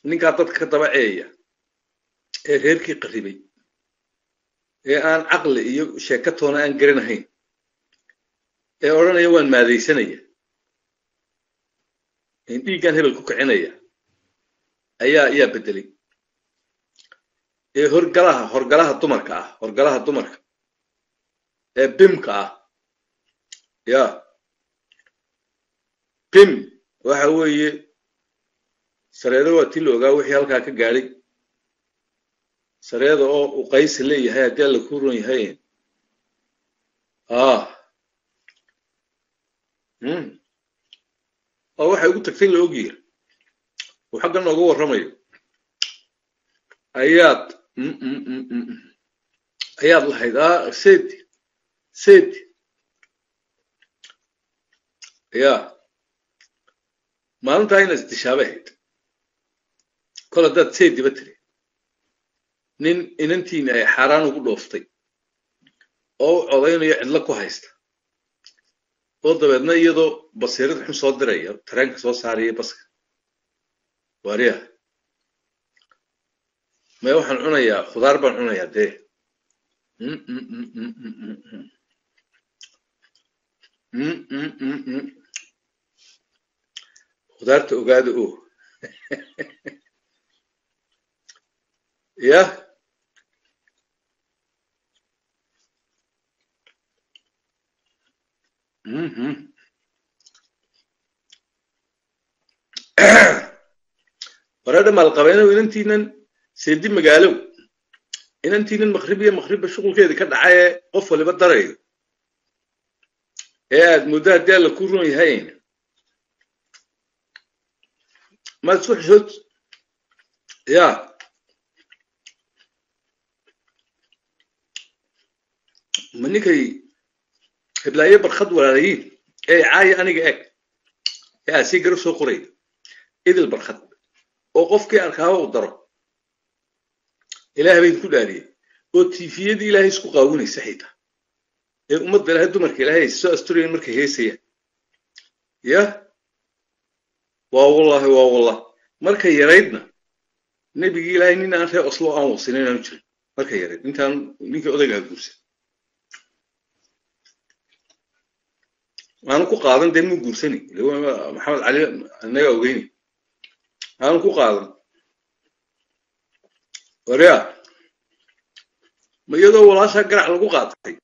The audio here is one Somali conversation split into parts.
ninkaa dadka ka daba ceeya ee reerkii qarribay ee aan caqli iyo sheekatoona aan garanahayn ee odhanaya waan maadaysanaya dhiiggan hebel ku kicinaya ayaa ayaa beddelay ee horgalaha horgalaha dumarka ah horgalaha dumarka ee bimka ah ya bim waxa weeye sareedo waa tii la ogaa wixii halkaa ka gaadhay sareeda oo uu qaysi leeyahay haddii alla ku ron yahay ah oo waxay ugu tagtay la ogyihi uu xaggan nooga warramayo ayaad ayaad lahayd ah sedi sedi ya maalintaa ina isdishaabay ahayd kol haddaad sediba tiri nin inantiina ay xaaraan ugu dhooftay oo u codaynayo cidlo ku haysta oo dabeedna iyadoo basiirad xun soo diraya tareenka soo saaraya baska waariya maya waxaan cunayaa khudaar baan cunayaa dee khudaarta ogaada o yah wareedha maalqabeenow inantiinan seedi magaalow inantiinan maqribiya maqribba shuqulkeedii ka dhacay ee qof waliba darayo ee aad muddo haddii alla ku ron yahayn maad isku xishood ya ma ninkay hiblaayo barkhad walaalayiin ee caaya aniga eg ee aad sii garab soo qoraya idil barkhad oo qofkii arkaaba u daro ilaah bayn ku dhaariyey oo tifiyadii ilaahay isku qaawinaysa xitaa ee ummadda ilaahay dumarka ilaahay soo asturayan markay heesayaan yah waa wallahi waa wallah markay yaraydna nebigii ilaahay nin aan reer oslo aan wasinin inaanu jirin markay yarayd intaan ninkii odaygaa guursan aanu ku qaadan dee muu guursani maxamed cali anaga ogeyni aanu ku qaadan warya ma iyadoo walaashaa garac lagu qaatay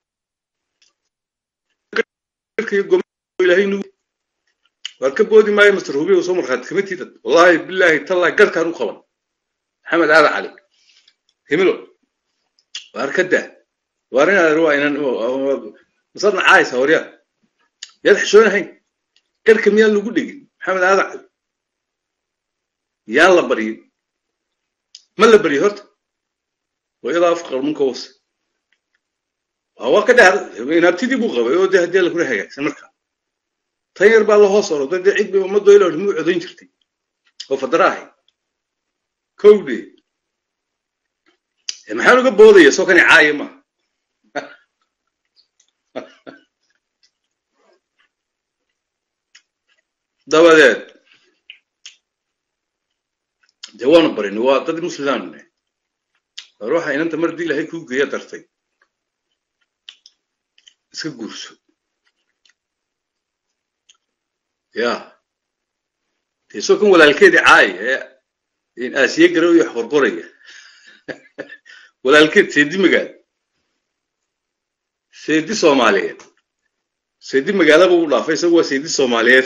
waad ka boodi maayo master hubiya soo markhaati kama tiidad wallahi billahi tallahi garhkaan u qaban maxamed aada cali himilo waar ka daa waar inaad waa inan masadna caaysa waryaa yaad xishoonahayn garhka miyaan lagu dhegin maxamed aada cali yaan la baryin ma la baryo horta wayadaa afqar munka wase waa ka dheer inaabtidii buu qabay oo dee haddii alla kula hagaagsan markaa tan yar baa la hoos oro dee cid bay ummadoo ila muu codayn jirtay oo fadara ahay kowde maxaan uga boodaya soo kani caaya maaha dabadeed dee waanu barini waa dad muslimaanne war waxa inanta mar dii ilahay kuu geeya dartay iska guurso ya dee soo kan walaalkeedii caaya ee aasiye garow iyo wax qorqoraya walaalkeed seedi magaalo seedi soomaaliyeed seedi magaalaba u dhaafay isagu waa seedi soomaaliyeed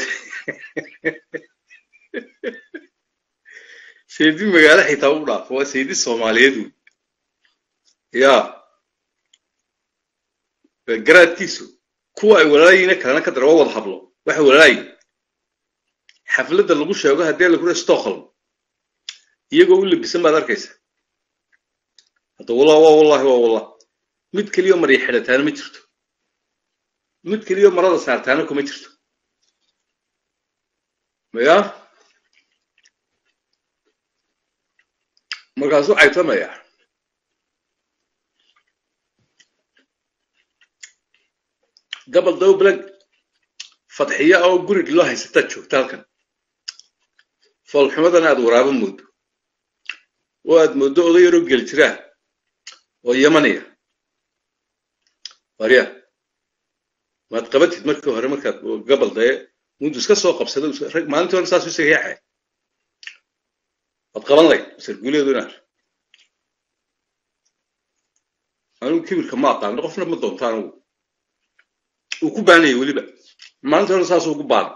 seedi magaalo xitaa u dhaafo waa seedi soomaaliyeed wey ya garaadkiisu kuwa ay walaalaayiina kalena ka dara waa wada hablo waxay walaalaayiin xafladda lagu sheego haddii la kura stockholm iyagoo u labisan baad arkaysa hadda wallah waa wallahi waa wallah mid keliyo marya xidhataana ma jirto mid keliyo marada saartaana kuma jirto ya markaasuu caytamaya gabal dawblag fadxiya oo gurig loo haysataad joogta halkan foolxumadana aad waraabo moodo oo aad mooddo oday yaroo gel jiraa oo yamaniya warya maad qabatid markii hore markaad gabal daye mundu iska soo qabsada rag maalintii hore saas u saxiixay waad qaban layd sarguuleedu inaar anigu kibirka ma aqaano qofna ma doonto anigu uu ku baanaya weliba maalintii hore saasuu ugu baana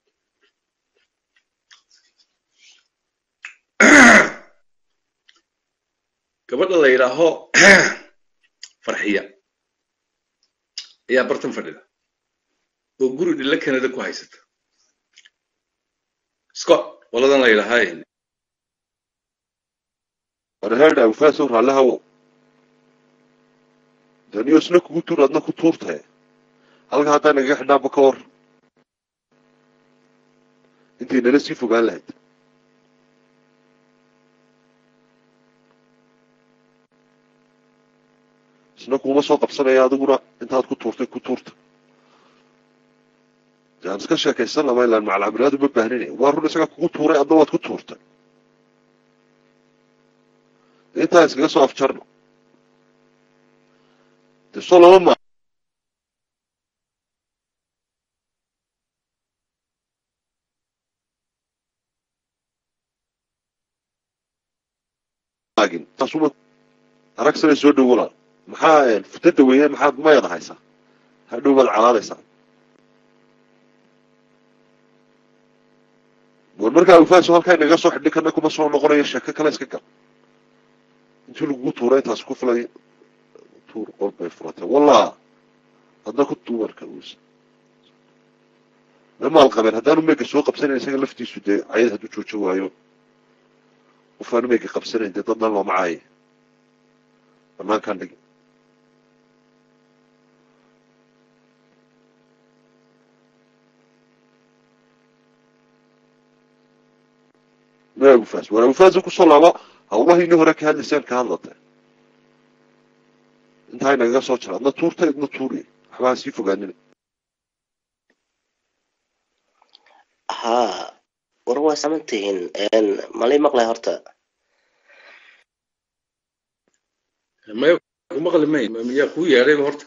gabadha la yidhaaho farxiya ayaa bartan fadhida oo guri dhilla canada ku haysata scott waladan la yidhaahaa warheedha awfaasow raallihawow daniyo isna kugu tuur adna ku tuurtae halka haddaa nagaga xidhnaaba ka hor intay nala sii fogaan lahayd isna kuuma soo qabsanaya adiguna intaad ku tuurtay ku tuurta de aan iska sheekaysan lama ilaan macalcabiraadu ma baahnine waa run isagaa kugu tuuray adna waad ku tuurtay intaa iskaga soo afjarno de soo lama ma taasuma arag sanay soo dhow walaal maxaa futadda weeye maxaad mayada haysaa hadhow baad calaadaysaa war markaa awfaaso halkaa inaga soo xidhin karna kuma soo noqonayo sheeko kale iska gal intii lagugu tuura intaas ku filay tuur qol bay furatay wallah hadna ku dumarka lamaal qabeen haddaanu meega soo qabsanayn isaga laftiisu dee cayad hadduu joojo waayo qofaanu meega qabsanayn dee dadna looma caaye banaankaan dhigi ma agufaas war agufaasa kusoo laabo hawlaha inii hore ka hadlaysaan ka hadlata intaa inagaga soo jira adna tuurta idna tuuriy waxbaa sii fogaanina haa war waa samantihiin malay maqlay horta maya ku maqli may yaa kuu yeedhayba horta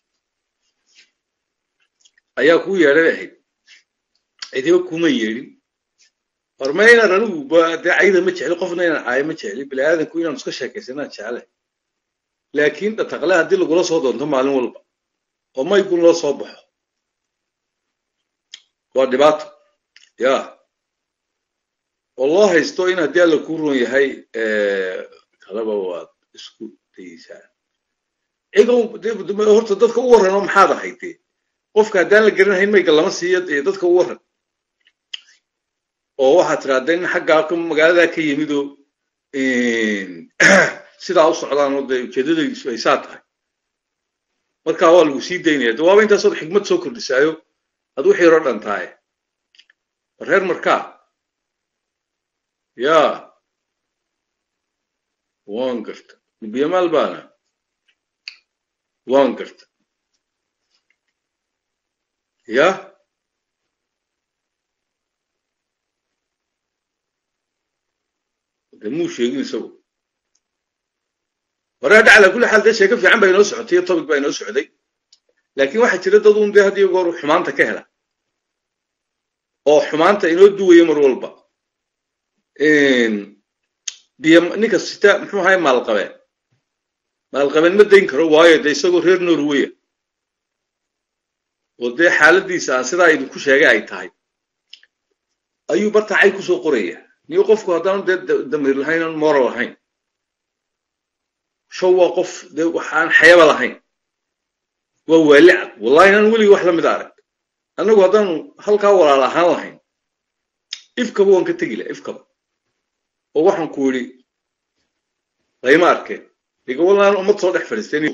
ayaa kuu yeedhay bay ahayd cidiba kuma yeedhin horma inaan anigu dee cayda ma jecli qofna inaan caayo ma jecli bini aadanku inaan iska sheekaysanaan jeclay laakiin dhataqle haddii lagula soo doonto maalin walba oo maygun loo soo baxo waa dhibaato ya oo loo haysto in haddii alla kuu ron yahay kalaba waad isku dayeysaan cigow horta dadka u warran oo maxaad ahayd dee qofka haddaan la garanahayn mayga lama siiyo dee dadka u warran oo waxaad tirahdee in xaggaa magaaladaa ka yimidoo sidaa u socdaan oo dee ujeedadaydiisu ay saa tahay markaa waa lagu sii daynaya de waaba intaasood xigmad soo kordhisaayo ad wixii horo dhan tahay reer markaa ya waan garta biyamaal baana waan garta ya de muu sheegin isagu hore hadha calaa kulli xaal dee sheeko fiican baa inoo socotay iyo topic baa inoo socday laakiin waxaa jira dad un dee had iyo goor xumaanta ka hela oo xumaanta inoo duwaya mar walba biyo ninka sita muxuu ahay maalqabeen maalqabeen ma dayn karo waayo dee isagoo reer norweya oo dee xaaladiisa aan sidaa idinku sheegay ay tahay ayuu bartacay kusoo qoraya niyo qofku haddaanu dee damiir lahayn aan moral lahayn show waa qof dee waxaan xayaba lahayn waa waali cad wallahi inaan weligii wax la mid arag annagu haddaanu halkaa walaal ahaan lahayn ifkaba waan ka tegi laha ifkaba oo waxaan ku yidhi layma arkeen iga wallaan ummad soo dhex fadhiisteen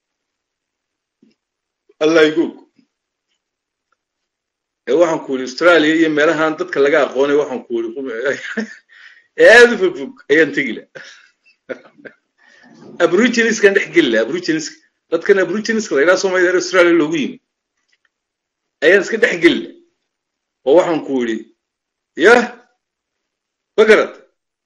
allah igoog ee waxaan ku yidhi australia iyo meelahan dadka laga aqoonay waxaan ku yidhi aad u fog fog ayaan tegi laha aboriginiska dhex geli laha aboriginiska dadkan aboriginiska la yidhaha soomaalida reer australia loogu yimi ayaan iska dhex geli laha oo waxaan ku yidhi yah ma garata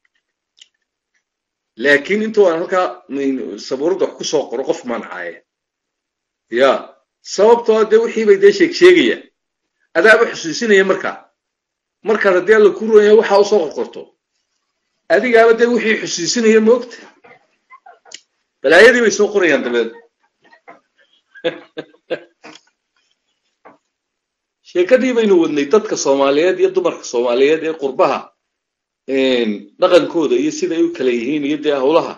laakiin intuu aan halkaa sabuuradda wax ku soo qoro qof mancaaye ya sababtoo dee wixii bay dee sheeg sheegayaan adaaba xusuusinaya markaa markaad haddii alla ku ronya waxaa usoo qorqorto adigaaba dee wixii xusuusinaya moogta balaayadii bay soo qorayaan dabeed sheekadii baynu wadnay dadka soomaaliyeed iyo dumarka soomaaliyeed ee qurbaha dhaqankooda iyo sida ay u kala yihiin iyo dee howlaha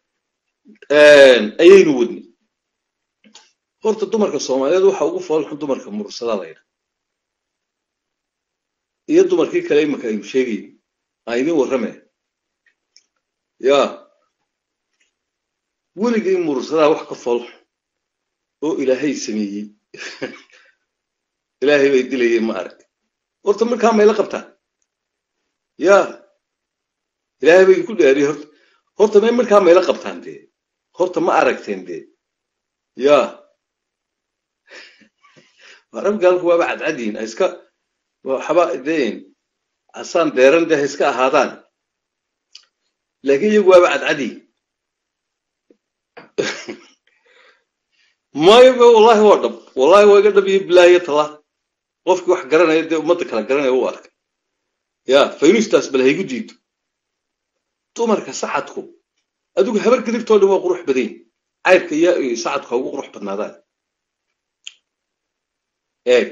ayaynu wadnay horta dumarka soomaaliyeed waxa ugu foolxun dumarka murursada layidha iyo dumarkii kale imaka aynu sheegayn aan idin warrame ya weligay murursadaa wax ka foolxun oo ilaahay sameeyey ilaahay bay dilayeen ma arag horta markaa mayla qabtaan ya ilaahay bay ku dhaariye horta horta may markaa mayla qabtaan dee horta ma aragteen dee ya arabgaalku waaba cadcadiin iska waxba deen hasaan deeran dee ha iska ahaadaan laakiin iyagu waaba cadcadiin mayoba wallahi waa dhab wallahi waa iga dhab iyo bilaahiyo tala qofkii wax garanaya dee ummadda kala garanaya u arkay ya faynustaas bal haygu diido dumarka sacadku adigu habar gadigtoo dhan waa qurux badayn cayrka iyo sacadku ha ugu qurux badnaadaan eeg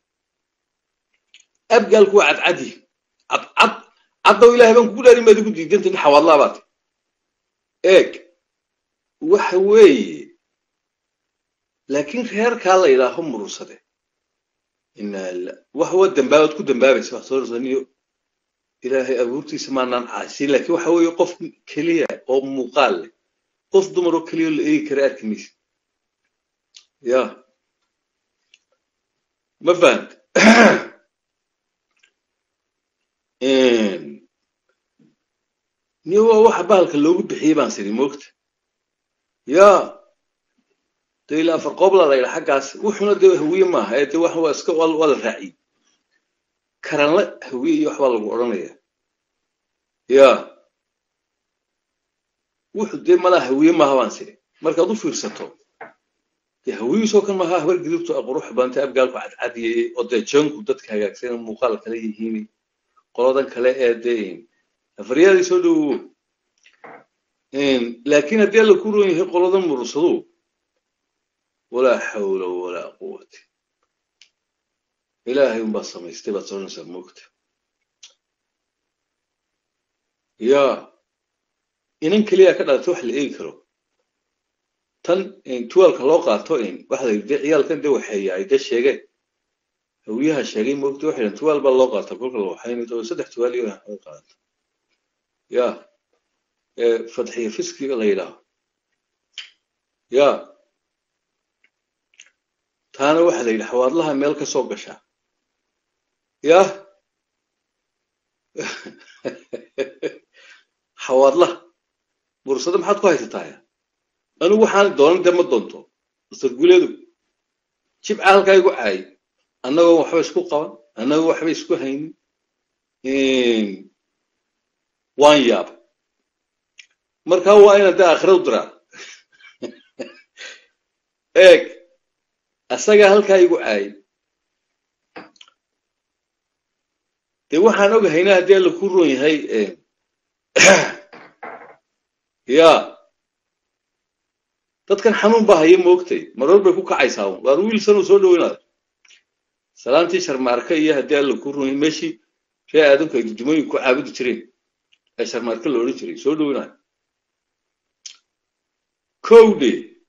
abgaalku waa cadcadi cadcad caddow ilahay baan kugu dhaarin baad igu diidanta in xawaadlaabaad eeg waxa weeye laakiin reerkaa la yidhaaho murursade wax waa dambaabaad ku dambaabaysa wax soo rusaniyo ilaahay abuurtiisa maanaan caasiin laakiin waxa weeye qof keliya oo muuqaal leh qof dumar oo keliya oo la eegi kara arki maysa ya ma fahant niyo waa waxa bahalka loogu bixiyey baan siri moogta ya de ilaa afar qoobla la yidha xaggaas wuxuna dee hawiye maaha ee de wax waa iska waa la raaciyey karanla hawiye iyo waxbaa lagu odhanaya ya wuxu dee malaa hawiye maaha baan siri markaad u fiirsato dee hawiyiisoo kan maaha habar gidubto qurux badanta abgaalku cadcadiyey oo dee janku dadka hagaagsan muuqaal kale yihiin qoladan kale ee dee afaryaadii soo dhowowo laakiin haddii alla ku roon yahay qoladan murursadu walaa xawla walaa quwata ilaahay unbaa samaystay baad soconaysaa moogta ya inan keliya ka dhalatay wax la eegi karo tan tuwaalka loo qaato waxa la yidhi dee ciyaalkan dee waxeeya ay dee sheegeen hawiyaha sheegay moogta waxay dhahan tuwaal baa loo qaata kolka la waxaynayo oo saddex tuwaal iyo ay qaadato ya fadxiya fiskiga la yidhaaho ya taana waxa la yidhi xawaadlaha meel ka soo gashaa yah xawaadlaha bursada maxaad ku haysataa anigu waxaan doonan dee ma doonto sarguleedu jibca halkaa igu caayay annagoo waxba isku qaban annagoo waxba isku haynin waan yaaba markaa waa inaan dee aakhira u diraa eeg asagaa halkaa igu caayay dee waxaan ogahayna haddii alla ku roon yahay ya dadkan xanuun baa haya moogtay maroor bay ku kacaysaa waar wiilsanuu soo dhoweynayo salaantii sharmaarka iyo haddii alla ku roon yahay meeshii ree aadamku ay dudumooyin ku caabudi jireen ee sharmaarka la odhan jiray soo dhoweynayo kowdhe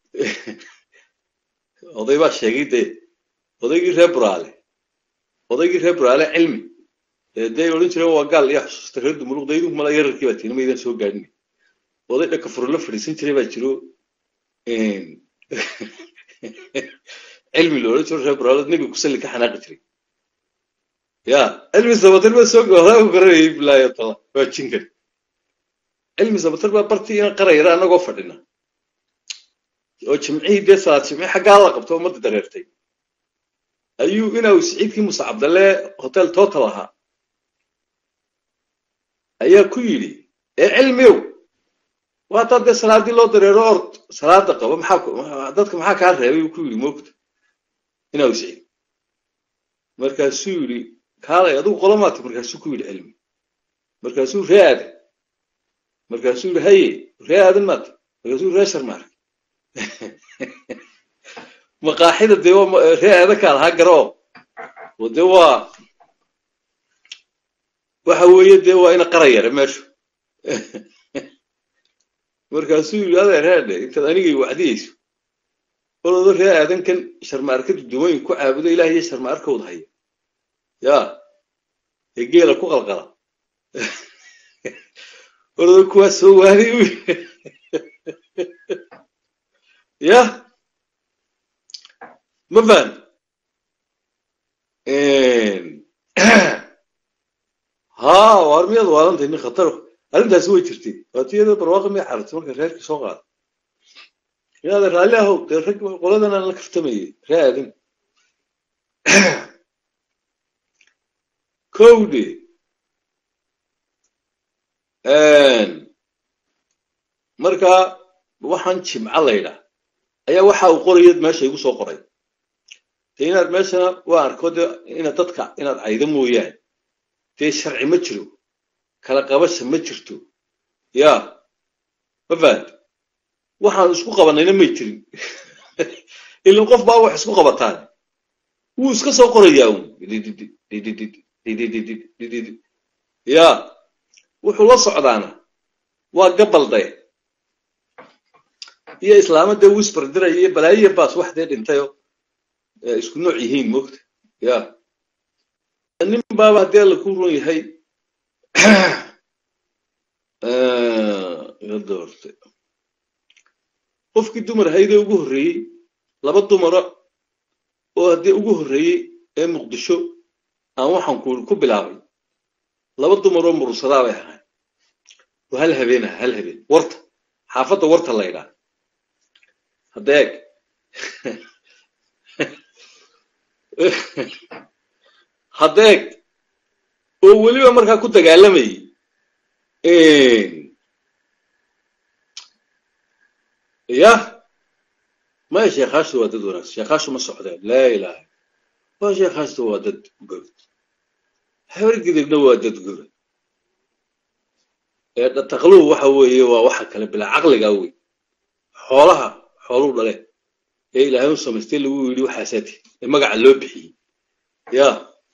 oday baa sheegay dee odaygii reer buraale odaygii reer buraale cilmi dee odhan jireen waa gaal yaa xusuusta reer dumuluq daydu mala yararkii baa tiina maydan soo gaadhin oday dhaka furla fadhiisan jiray baa jiro cilmi la odhan jiro reer buraale nebiga kusalli ka xanaaqi jiray ya cilmi sabatar baa soo goolaa ku garanayay bilaayo tala waa jinkan cilmi sabatar baa bartii ina qarayara annagoo fadhina oo jimcihii dee salaad jimci xaggaa la qabto ummadda dareertay ayuu inaa siciidkii muuse cabdalle hotel total ahaa ayaa ku yidhi ee cilmiyow waataa dee salaadii loo dareero ord salaada qabo maxaa dadka maxaa kaa reebay buu ku yidhi moogta inaa usicid markaasuu yidhi kaalay adigu qolomaati markaasuu ku yidhi cilmi markaasuu ree aadan markaasuu yidhi haye ree aadan maata markaasuu ree sharmaark maqaaxida dee ree aadankaa lahaa garo oo dee waa waxa weeye dee waa ina qara yare meeshu markaasuu yidhi adeer heedhe intaad anigay wacdiyeyso oloodo ree aadankan sharmaarkadu dumooyin ku caabudo ilaah iyo sharmaarkowda haya yaa ee geela ku qalqala oloodo kuwaas soo waaday u ya ma fahan haa waar miyaad waalantahay nin khatar arrintaasi way jirtay waatiyada barwaaqo miyay carartay marka reerkii soo qaada inaada raalli ahow dee rag qoladan aan la kaftamayay ree aadan kowde markaa waxaan jimco laydhaa ayaa waxa uu qoraya meesha igu soo qoray dee inaad meeshana waa arko de inaad dadka inaad caydo mooyaane dee sharci ma jiro kala qabasha ma jirto ya ma fahad waxaan isku qabanayna may jirin ilan qof baa wax isku qabataan wuu iska soo qorayaa un ya wuxuu la socdaana waa gabalday iyo islaama dee wisbar diraya iyo balaayiya baas wax dee dhintayo isku nooc yihiin moogta ya nin baaba haddii alla ku run yahay doorte qofkii dumar haydee ugu horreeyey laba dumara oo haddii ugu horreeyey ee muqdisho aan waxaan ku ku bilaabay laba dumar oo mursadaa bay ahayn oo hal habeen aha hal habeen warta xaafadda warta la ydhaa hadda eeg hadda eeg oo weliba markaa ku dagaalamayay yah maya sheekhaashtu waa dad wanaagsan sheekhaashu ma socdeen laa ilaaha waa sheekhaashtu waa dad gobod habargidibna waa dad gobod ee dhataqluhu waxa weeye waa waxa kale bilaa caqliga wey xoolaha xooluu dhale ee ilaahay u samaystay lagu yidhi waxaasaati ee magaca loo bixiyey ya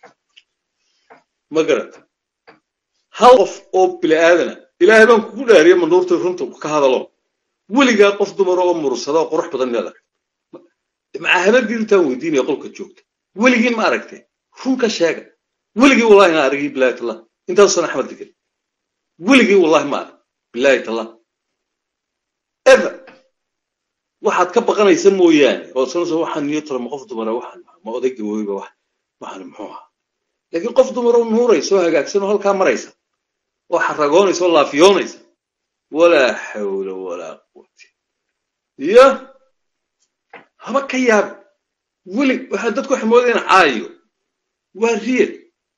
ma garat hal qof oo bini aadana ilaahay baan kugu dhaariya manuurta runta ka hadalo weligaa qof dumara oo murursada oo qurux badan inaad aragta macaa habargii intaan weydiinaya qolka joogta weligiin ma aragtay run ka sheega weligii wallahi na aragii bilahi tallah intaasan axmed degan weligii wallahi ma arag bilahi tallah ever waxaad ka baqanaysa mooyaane oo sanaysa waxaan niyo tala ma qof dumara waxaan ma oday gabooyba wax waxaan muxuu ahaa laakiin qof dumar oo nuuraysa oo hagaagsan oo halkaa maraysa oo xaragoonaysa oo laafiyoonaysa walaa xawla walaa quwata iyo haba ka yaaba weli waxaa dadku waxay moodayaan caayo waa riyad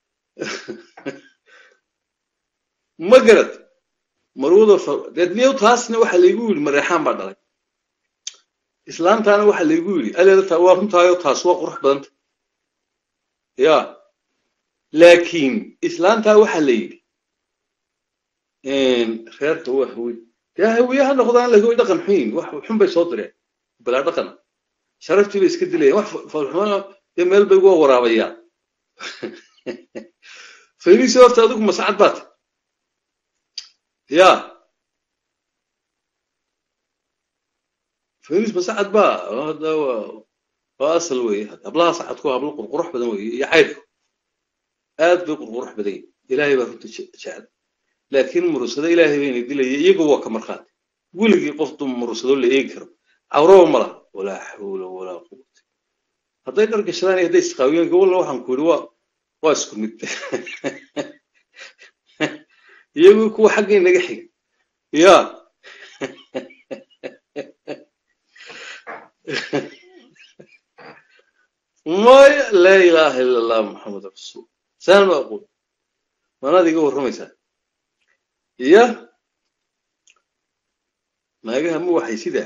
ma garad marwada deed niyow taasna waxa laygu yidhi mareexaan baa dhalay islaantaana waxa laygu yidhi aleeda waa runtaayo taas waa qurux badanta ya laakiin islaantaa waxa la yidhi reerka waa hawiy dee hawiye ha noqdaan laakiin way dhaqan xun yihin wax xun bay soo direen balaa dhaqana sharaftii bay iska dilayaan wax falxumana dee meel bay uga waraabayaan fayrisi horta adigu masacad baad ya fayris masacad baa hada waa asal weeye hablaha sacadku hablo qurqurux badan weeye iyo cayrku aad bay qurqurux badan yihin ilaahay baa runta jecel laakiin murursado ilaahay bayna dilaya iyagu waa ka markhaati weligii qof dum murursado la eegi karo cawraba ma laha walaa xawla walaa quwata hadday dhar gashadaan iyo hadday isqaawiyaan gawalla waxaan ku yidhi waa waa isku mid iyagu kuwa xaggay naga xiga ya maya laa ilaaha ila allah maxamed rasuul saan ma aquul manaad iga warramaysaa ya naagaha ma waxay sidaa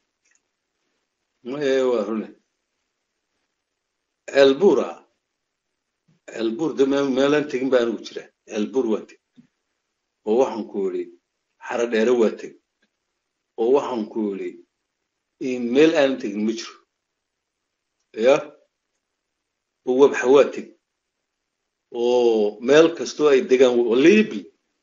maye waa rune ceelbuura ceelbuur de meelaan tegin ba anigu jira ceelbuur waan teg oo waxaan ku yidhi xara dheere waa teg oo waxaan ku yidhi meel aanan tegin ma jiro ya oo wabxa waa teg oo meel kastoo ay degaan liibi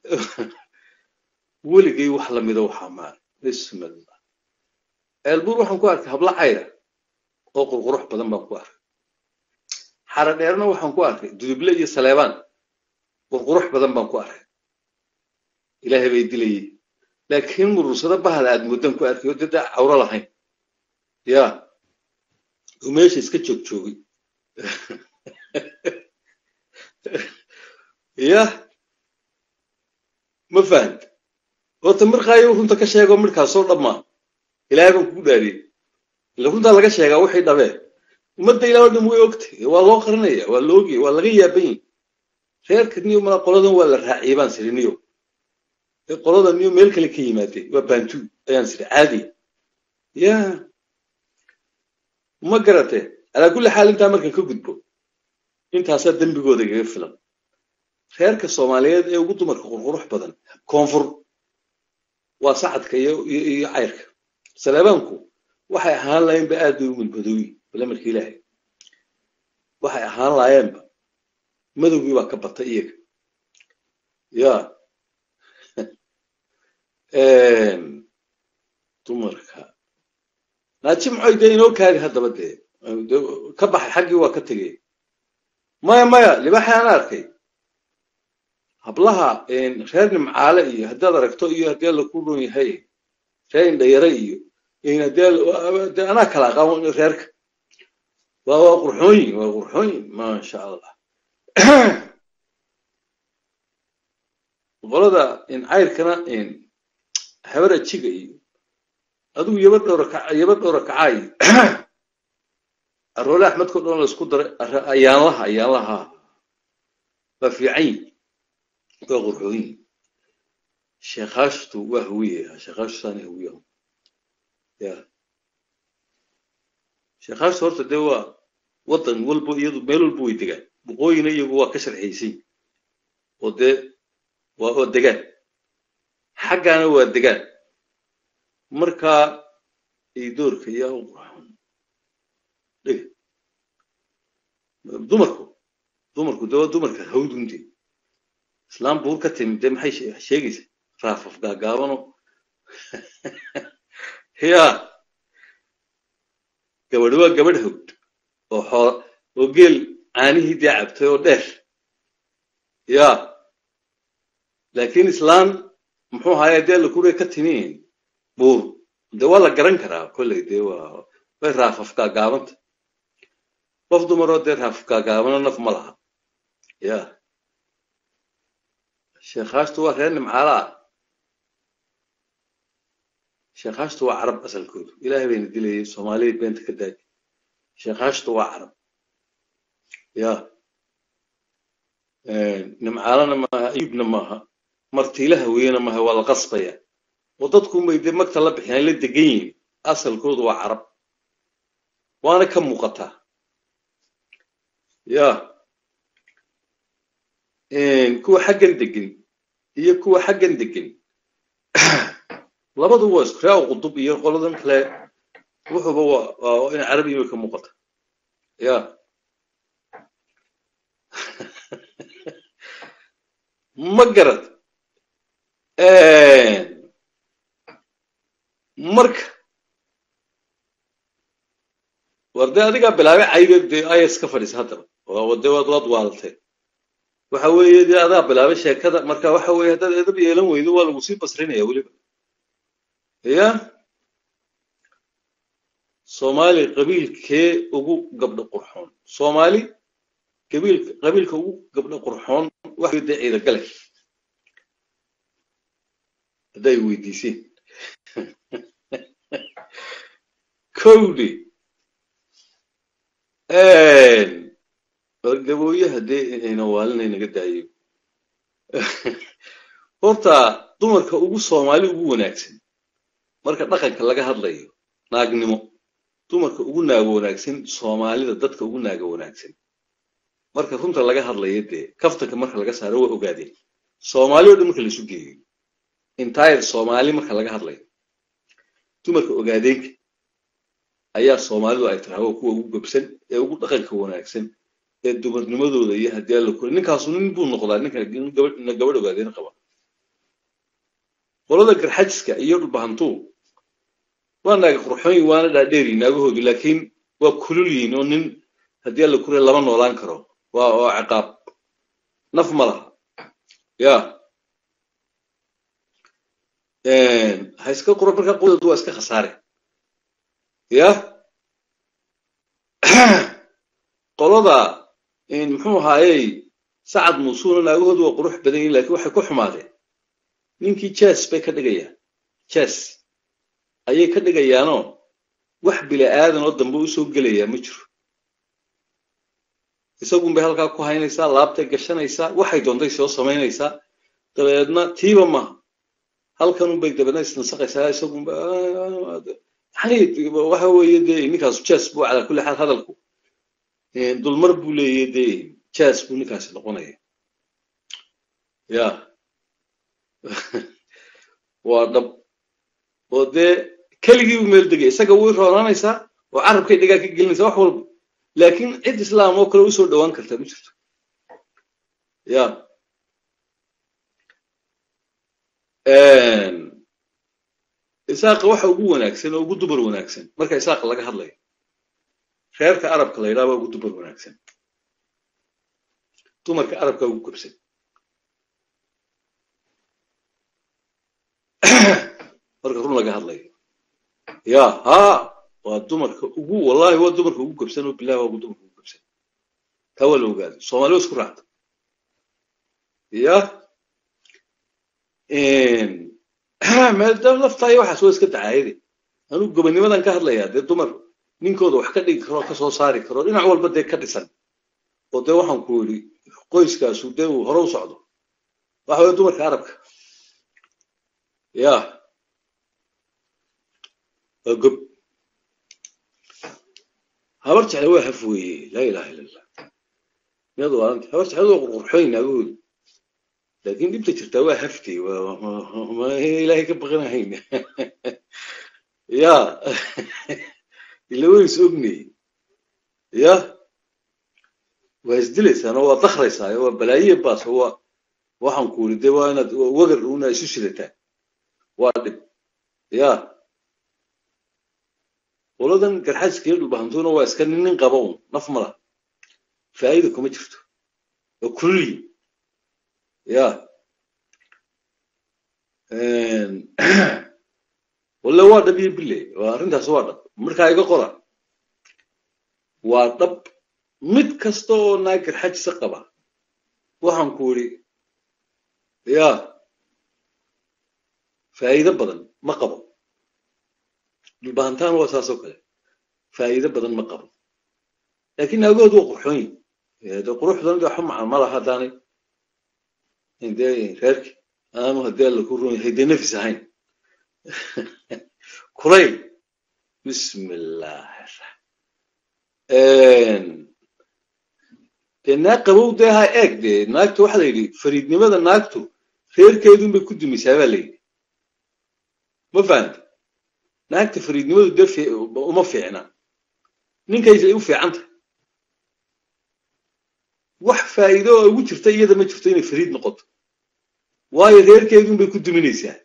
weligay wax lamida waxaa maara bismillah ceelbuur waxaan ku arkay habla cayra oo qurqurux badan baan ku arkay xara dheerna waxaan ku arkay duduble iyo saleebaan qurqurux badan baan ku arkay ilaahay bay dilayay laakiin murursado bahda aad muddan ku arkay oo dada cawro lahayn ya oo meesha iska joog joogay ya ma fahant horta mirqaayo runta ka sheego midhkaasoo dhammaa ilaahay baan kugu dhaariyey ila runtaa laga sheegaa waxay dhabeen ummadda ilaa o dhan way ogtay waa loo qarinaya waa la ogaya waa laga yaaban yahi reerka niyo mala qoladan waa la raaciyay baan siri niyo qolada niyo meel kale ka yimaadeen waa bantu ayaan siri caadi ya ma garate alaa kulli xaal intaa markan ka gudbo intaasaa dembigooda igaga filan reerka soomaaliyeed ee ugu dumarka qurqurux badan koonfur waa sacadka iyo iyo cayrka saleebaanku waxay ahaan laayeenba aad bay u madmadooyi bale marka ilaahay waxay ahaan laayeenba madowgii baa ka batay iyaga ya dumarka naajimcoy dee inoo kaadi haddaba dee ka baxay xaggii waa ka tegey maya maya libaaxi aan arkay hablaha reer nimcaale iyo haddaad aragto iyo haddii alla ku dhoon yahay reer indhayare iyo haddii anaa kala aqaan reerka waa waa qurxooyin waa qurxooyin maasha allah qolada cayrkana habar ajiga iyo adigu yaba dhowra yaba dhowra kacaayo aroole axmedko dhan la isku daray ayaanlaha ayaanlaha waa fiican waa qurxooyin sheekhaashtu waa hawiye sheekhaashtu saani hawiye ya sheekhaashtu horta dee waa waddan walba iyadu meel walba way degaan boqooyina iyagu waa ka sharxaysay oo dee waa oo degaan xaggaana waa degaan markaa idoorka yaa u qurxoon dheg dumarku dumarku dee waa dumarka hawdunti islaam buur ka timid dee maxay sheegaysa raafaf gaagaabano ya gabadhi waa gabadh hawd oo xoo oo geel caanihii dee cabtay oo dheer ya laakiin islaan muxuu ahaye dee lakure ka timiin buur dee waa la garan karaa kolley dee waa way raafaf gaagaabanta qof dumaroo dee raafaf gaagaabano naf ma laha ya sheekhaashtu waa reer nimcaala ah sheekhaashtu waa carab asalkoodu ilaahay bayna dilayay soomaaliyad beenta ka daadi sheekhaashtu waa carab ya nimcaalana maaha ayubna maaha martiilaha weeyana maaha waa la qasbaya oo dadkunbay dee magta la bixiyaan la degan yihiin asalkoodu waa carab waana ka muuqataa ya kuwa xaggan degan iyo kuwa xaggan degan labadu waa isku raa qudub iyo qoladan kale wuxuuba waa in carabiga way ka muuqata ya ma garad marka war dee adigaa bilaabay caybe dee ayas ka fadhiisa haddaba de waad waad waalatay waxa weeye dee adaa bilaabay sheekada marka waxa weeye haddaad edab yeelan weydo waa lagu sii basrinaya weliba ya soomaali qabiilkee ugu gabdho qurxoon soomaali qabiil qabiilka ugu gabdho qurxoon waxa dee ciida gale hadday weydiiseen kowdi gabooyaha dee ayna waalinay naga daayo horta dumarka ugu soomaali ugu wanaagsan marka dhaqanka laga hadlayo naagnimo dumarka ugu naago wanaagsan soomaalida dadka ugu naago wanaagsan marka runta laga hadlayo dee kaftanka marka laga saaro waa ogaadeen soomaali o dhan marka laisu geeyo entire soomaali marka laga hadlayo dumarka ogaadeenka ayaa soomaalidu ay tahay waa kuwa ugu gabsan ee ugu dhaqanka wanaagsan ee dumarnimadooda iyo haddii alla kori ninkaasu nin buu noqdaa ninka gabadh ogaadeen qaba qolada garxajiska iyo dhulbahantuu waa naaga qurxoon waana dhaadheeri naagahoodu laakiin waa kulul yihiin oo nin haddii alla kure lama noolaan karo waa oo ciqaab naf ma laha ya ha iska qura marka qodadu waa iska khasaare ya qolada muxuu ahaayey sacad muusuuna naagahoodu waa qurux badan yihin lakiin waxay ku xumaadeen ninkii jas bay ka dhigayaan jas ayay ka dhigayaanoo wax bila aadan oo dambe u soo gelayaa ma jiro isagun bay halkaa ku haynaysaa laabtay gashanaysaa waxay doontay soo samaynaysaa dabeedna tiiba maaha halkanun bay dabeedna isnasaqaysaa isagunba yani waxa weeye dee ninkaasu jas buu calaa kulli xaal hadalku dulmar buu leeyahy dee jas buu ninkaasi noqonaya ya waa dhab oo dee keligii buu meel degay isaga way roonaanaysaa oo carabkay dhigaa ka gelinaysaa wax walba laakiin cid islaam oo kale usoo dhowaan kartaa ma jirto ya isaaqa waxa ugu wanaagsan oo ugu dumar wanaagsan marka isaaqa laga hadlayo reerka arabka la yidhaha waa ugu dumar wanaagsan dumarka arabka ugu gabsan marka run laga hadlayo ya ha waa dumarka ugu wallahi waa dumarka ugu gabsan oo bilahi waa dumarka ugu gabsan taa waa la ogaada soomaali waa isku raacda ya maadaama laftaayo waxaas waa iska dacaayade anuu gobanimadan ka hadlayaa dee dumar ninkooda wax ka dhigi karo ka soo saari karo dhinac walba dee ka dhisan oo dee waxaan ku yidhi qoyskaasu dee uu hore u socdo waxa weye dumarka arabka ya waa gob habar jecle waa haf weeye laa ilaha illa allah miyad waanta habar jecled waa qurqurxooyin naagahoodu laakiin dhibta jirtaa waa haftay ma ilaahay ka baqanahayn ya ila way is ognay ya waa isdilaysaan oo waa dakraysaan waa balaayiya baas oo waa waxaan ku iri dee waa inaad wagar una isu shidataan waa dhib ya qoladan garxaaska iyo dhulbahantuna waa iska nin nin qaba un naf mala faa'ida kuma jirto waa kulliyi ya walle waa dhab iyo bille waa arrintaas waa dhab markaa iga qora waa dhab mid kasta oo naag garxajisa qaba waxaan ku idhi ya faa'iido badan ma qabo dhulbahantaan waa saasoo kale faa'iido badan ma qabo laakiin naagahoodu waa qurxoon yihin de quruxdan de waxba macan ma laha haddaanay dee reerki aanu haddii alla ku run yahay dee nafis ahayn kulayl bismillahi dee naag qabow dee ha eeg dee naagtu waxa la yidhi fariidnimada naagtu reerkeedun bay ku dumisaa baa la yidhi ma fahamta naagta fariidnimadu dee uma fiicna ninkaysay u fiican tahay wax faa'iido oo ugu jirta iyada ma jirto inay fariid noqoto waayo reerkeedun bay ku duminaysaa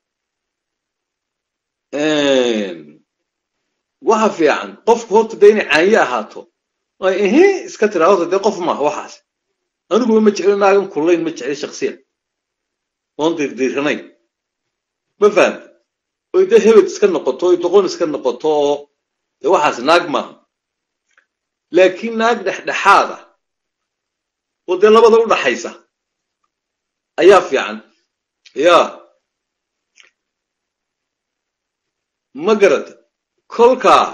waxa fiican qofku horta dee inay caanyo ahaato ehe iska tiraa horta dee qof maaha waxaas aniguba ma jeclo naagan kullayn ma jeclo shaksiyan oon dirdiiranayn ma fahamta oy dee hebed iska noqoto oy doqon iska noqoto oo dee waxaas naag maaha laakiin naag dhexdhexaada oo dee labada u dhaxaysa ayaa fiican ya ma garata kolkaa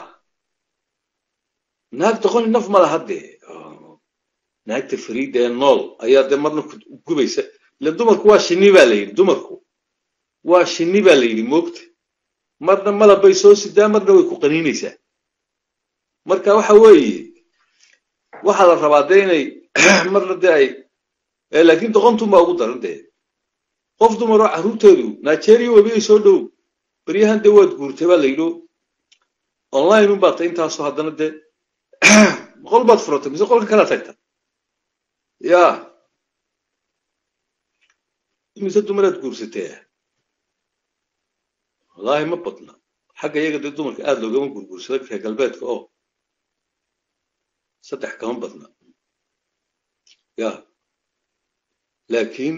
naag doqoni naf ma laha dee naagta fariida ee nool ayaa dee marna gubaysa ile dumarku waa shinni baa la yidhi dumarku waa shinni baa la yidhi moogta marna malab bay soo sidaa marna way ku qaniinaysaa marka waxa weeye waxaa la rabaa dee inay marna dee ay laakiin doqontun baa ugu daran dee qof dumar oo carruurteedu nigeria webiyay soo dhow beryahan dee waad guurtay baa la yidho online un baad tay intaasoo haddana dee qol baad furatay mise qolka kala tagta ya imise dumaraad guursatee wallaahi ma badna xagga iyaga dee dumarka aad loogama gurguursada reer galbeedka oo saddex kama badna ya laakiin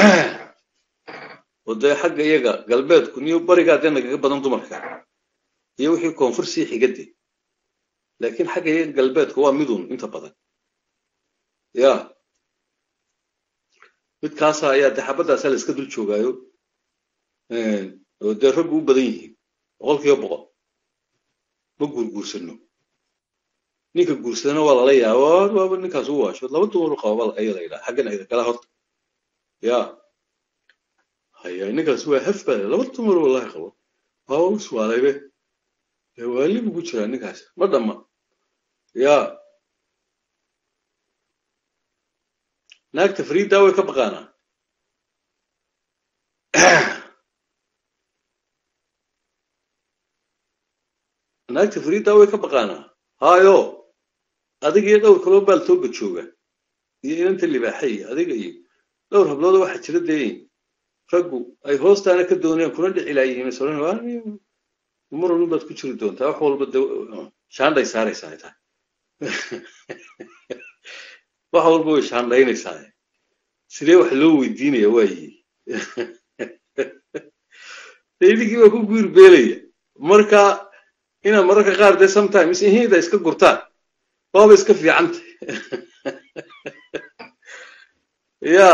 oo dee xagga iyaga galbeedku niyo barigaa dee nagaga badan dumarka iyo wixii koonfur sii xigade laakiin xagga iyaga galbeedka waa midun inta badan ya midkaasa ayaa dee xabaddaasa la iska dul joogaayo oo dee raggu u badan yihiin boqol kiiba boqol ma guurguursano ninka guursadana waa lala yaaba waaba ninkaas u waasho laba dumar u qaba ayaa la yidhaha xaggan ayda kala horta ya haya ninkaas waa haf baa laba dumar wallahi qabo waaba u suwaalaybe waali bugu jiraa ninkaas ma dhamma ya naagta fariiddaa way ka baqaanaa naagta fariiddaa way ka baqaanaa haayo adiga iyo dhowr kaloo baaltooga jooga iyo inanta libaaxa iyo adiga iyo dhowr hablooda waxaa jira dee raggu ay hoostaana ka doonayaan kuna dhici laayihiin soran mar walba baad ku jiri doontaa wax walba de shaandhay saaraysaa ay tahay wax walba way shaandhaynaysaa sidee wax loo weydiinaya waayi idinkii baa ku guur beelaya marka inaad mararka qaar dee sometimes ihida iska gurtaan waaba iska fiicanta ya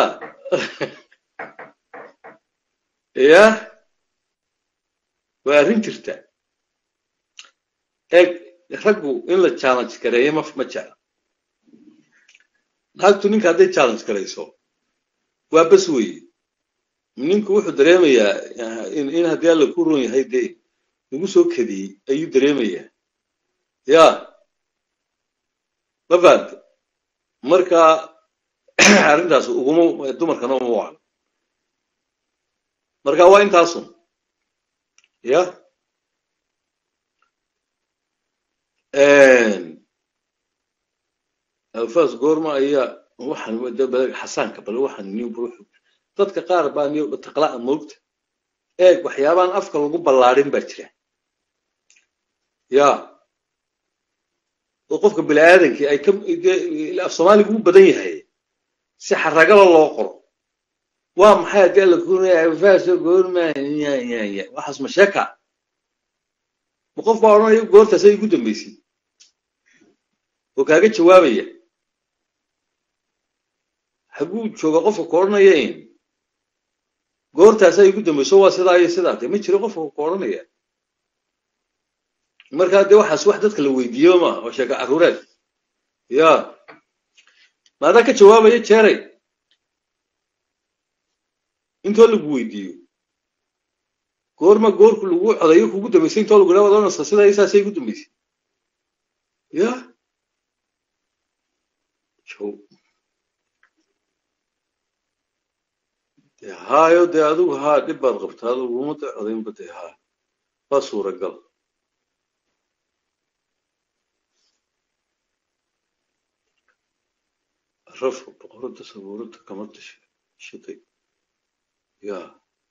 ya waa arrin jirta eeg raggu in la challenge gareeyo ma ma jecla naagtu ninka hadday challenge garayso waa bas weeye ninku wuxuu dareemayaa in haddii alla ku ron yahay dee lagu soo kadiyey ayuu dareemayaa ya ma fahamte marka arrintaas uguma dumarkana uma wacno marka waa intaasun ya alfaas goorma ayaa waxaan xasaanka bal waxaan new dadka qaar baa new taqla'a moogta eeg waxyaabaan afka lagu ballaadhin baa jira ya oo qofka bini aadankii ay ka af soomaaliga u badan yahay si xaragaba loo qoro waa maxay haddii alla kurinaya alfaaso goorma waxaas ma sheeka ma qof baa odhanaya goortaas ay ugu dambaysay oo kaaga jawaabaya haguu jooga qofka ku odhanaya in goortaas ay ugu dambayso waa sidaa iyo sidaa dee ma jiro qofka ku odhanaya markaa dee waxaas wax dadka la weydiiyo ma oo sheeka carruureed ya maadaa ka jawaabaya jeeray intoo lagu weydiiyo goorma goorku lagu codayo kugu dambaysay intoo lagu dhawaad onasa sidaa isaasay ugu dambaysay ya de haayo dee adigu haa dhib baad qabtaa adigu uma da codaynba dee haa waa suuragal rafka boqorada sabuurada kama tashatay ya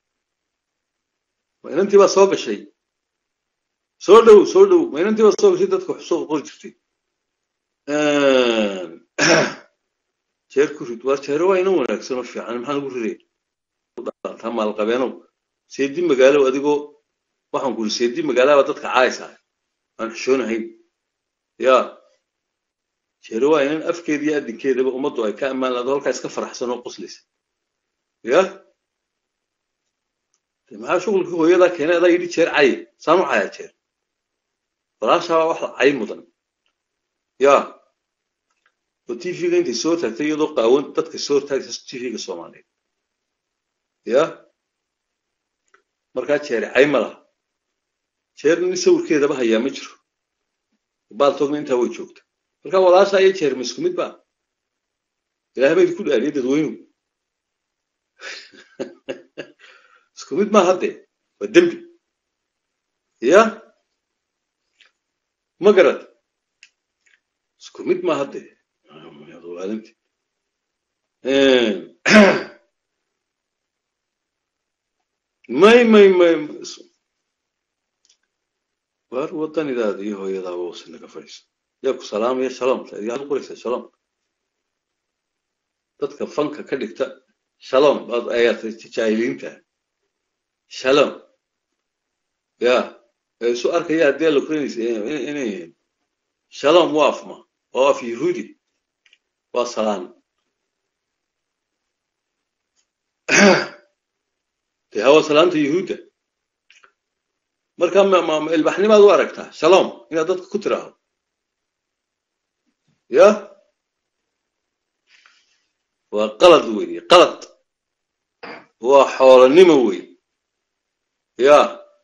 ma inantii baa soo gashay soo dhow soo dhow ma inantii baa soo gashay dadka wax soo qori jirtay jeer ku rid waar jeere waa inan wanaagsan oo fiican maxaa lagu riday taa maalqabeenow seedi magaalow adigoo waxaan ku iri seedi magaalaba dadka caaysaa aan xishoonahayn ya jeere waa inan afkeeda iyo adinkeedaba ummaddu ay ka ammaan laado halkaa iska faraxsan oo qoslaysa ya maxaa shughulkii hooyadaa keenay adaa yidhi jeer caye saan u cayaa jeer walaashaabaa wax cay mudan ya oo tvga intay soo taagtay iyadoo qaawan dadka soo taagta tvga soomaaliyeed ya markaa jeere cay ma laha jeerna nin sawirkeedaba hayaa ma jiro baaltoogna intaa way joogta marka walaasha iyo jeer ma isku mid ba ilaah ba idinku dhaariye dadweynu isku mid ma hadde waa dembi ya ma garad isku mid ma hadde waalinti may may may waar wadanidaada iyo hooyadaaba wasi naga fadhiiso yaa ku salaamaya shalom yaa qoraysa shalom dadka fanka ka dhigta shalom baad ayaad jaahiliinta shalom ya ee isu arkaya haddii la kuranaysa inay yihiin shalom waa afma oo af yahuudi waa salaan dee hawa salaanta yahuudda marka ilbaxnimaad u aragtaa shalom inaad dadka ku tiraahdo ya waa qalad weeye qalad waa xoolanimo wey ya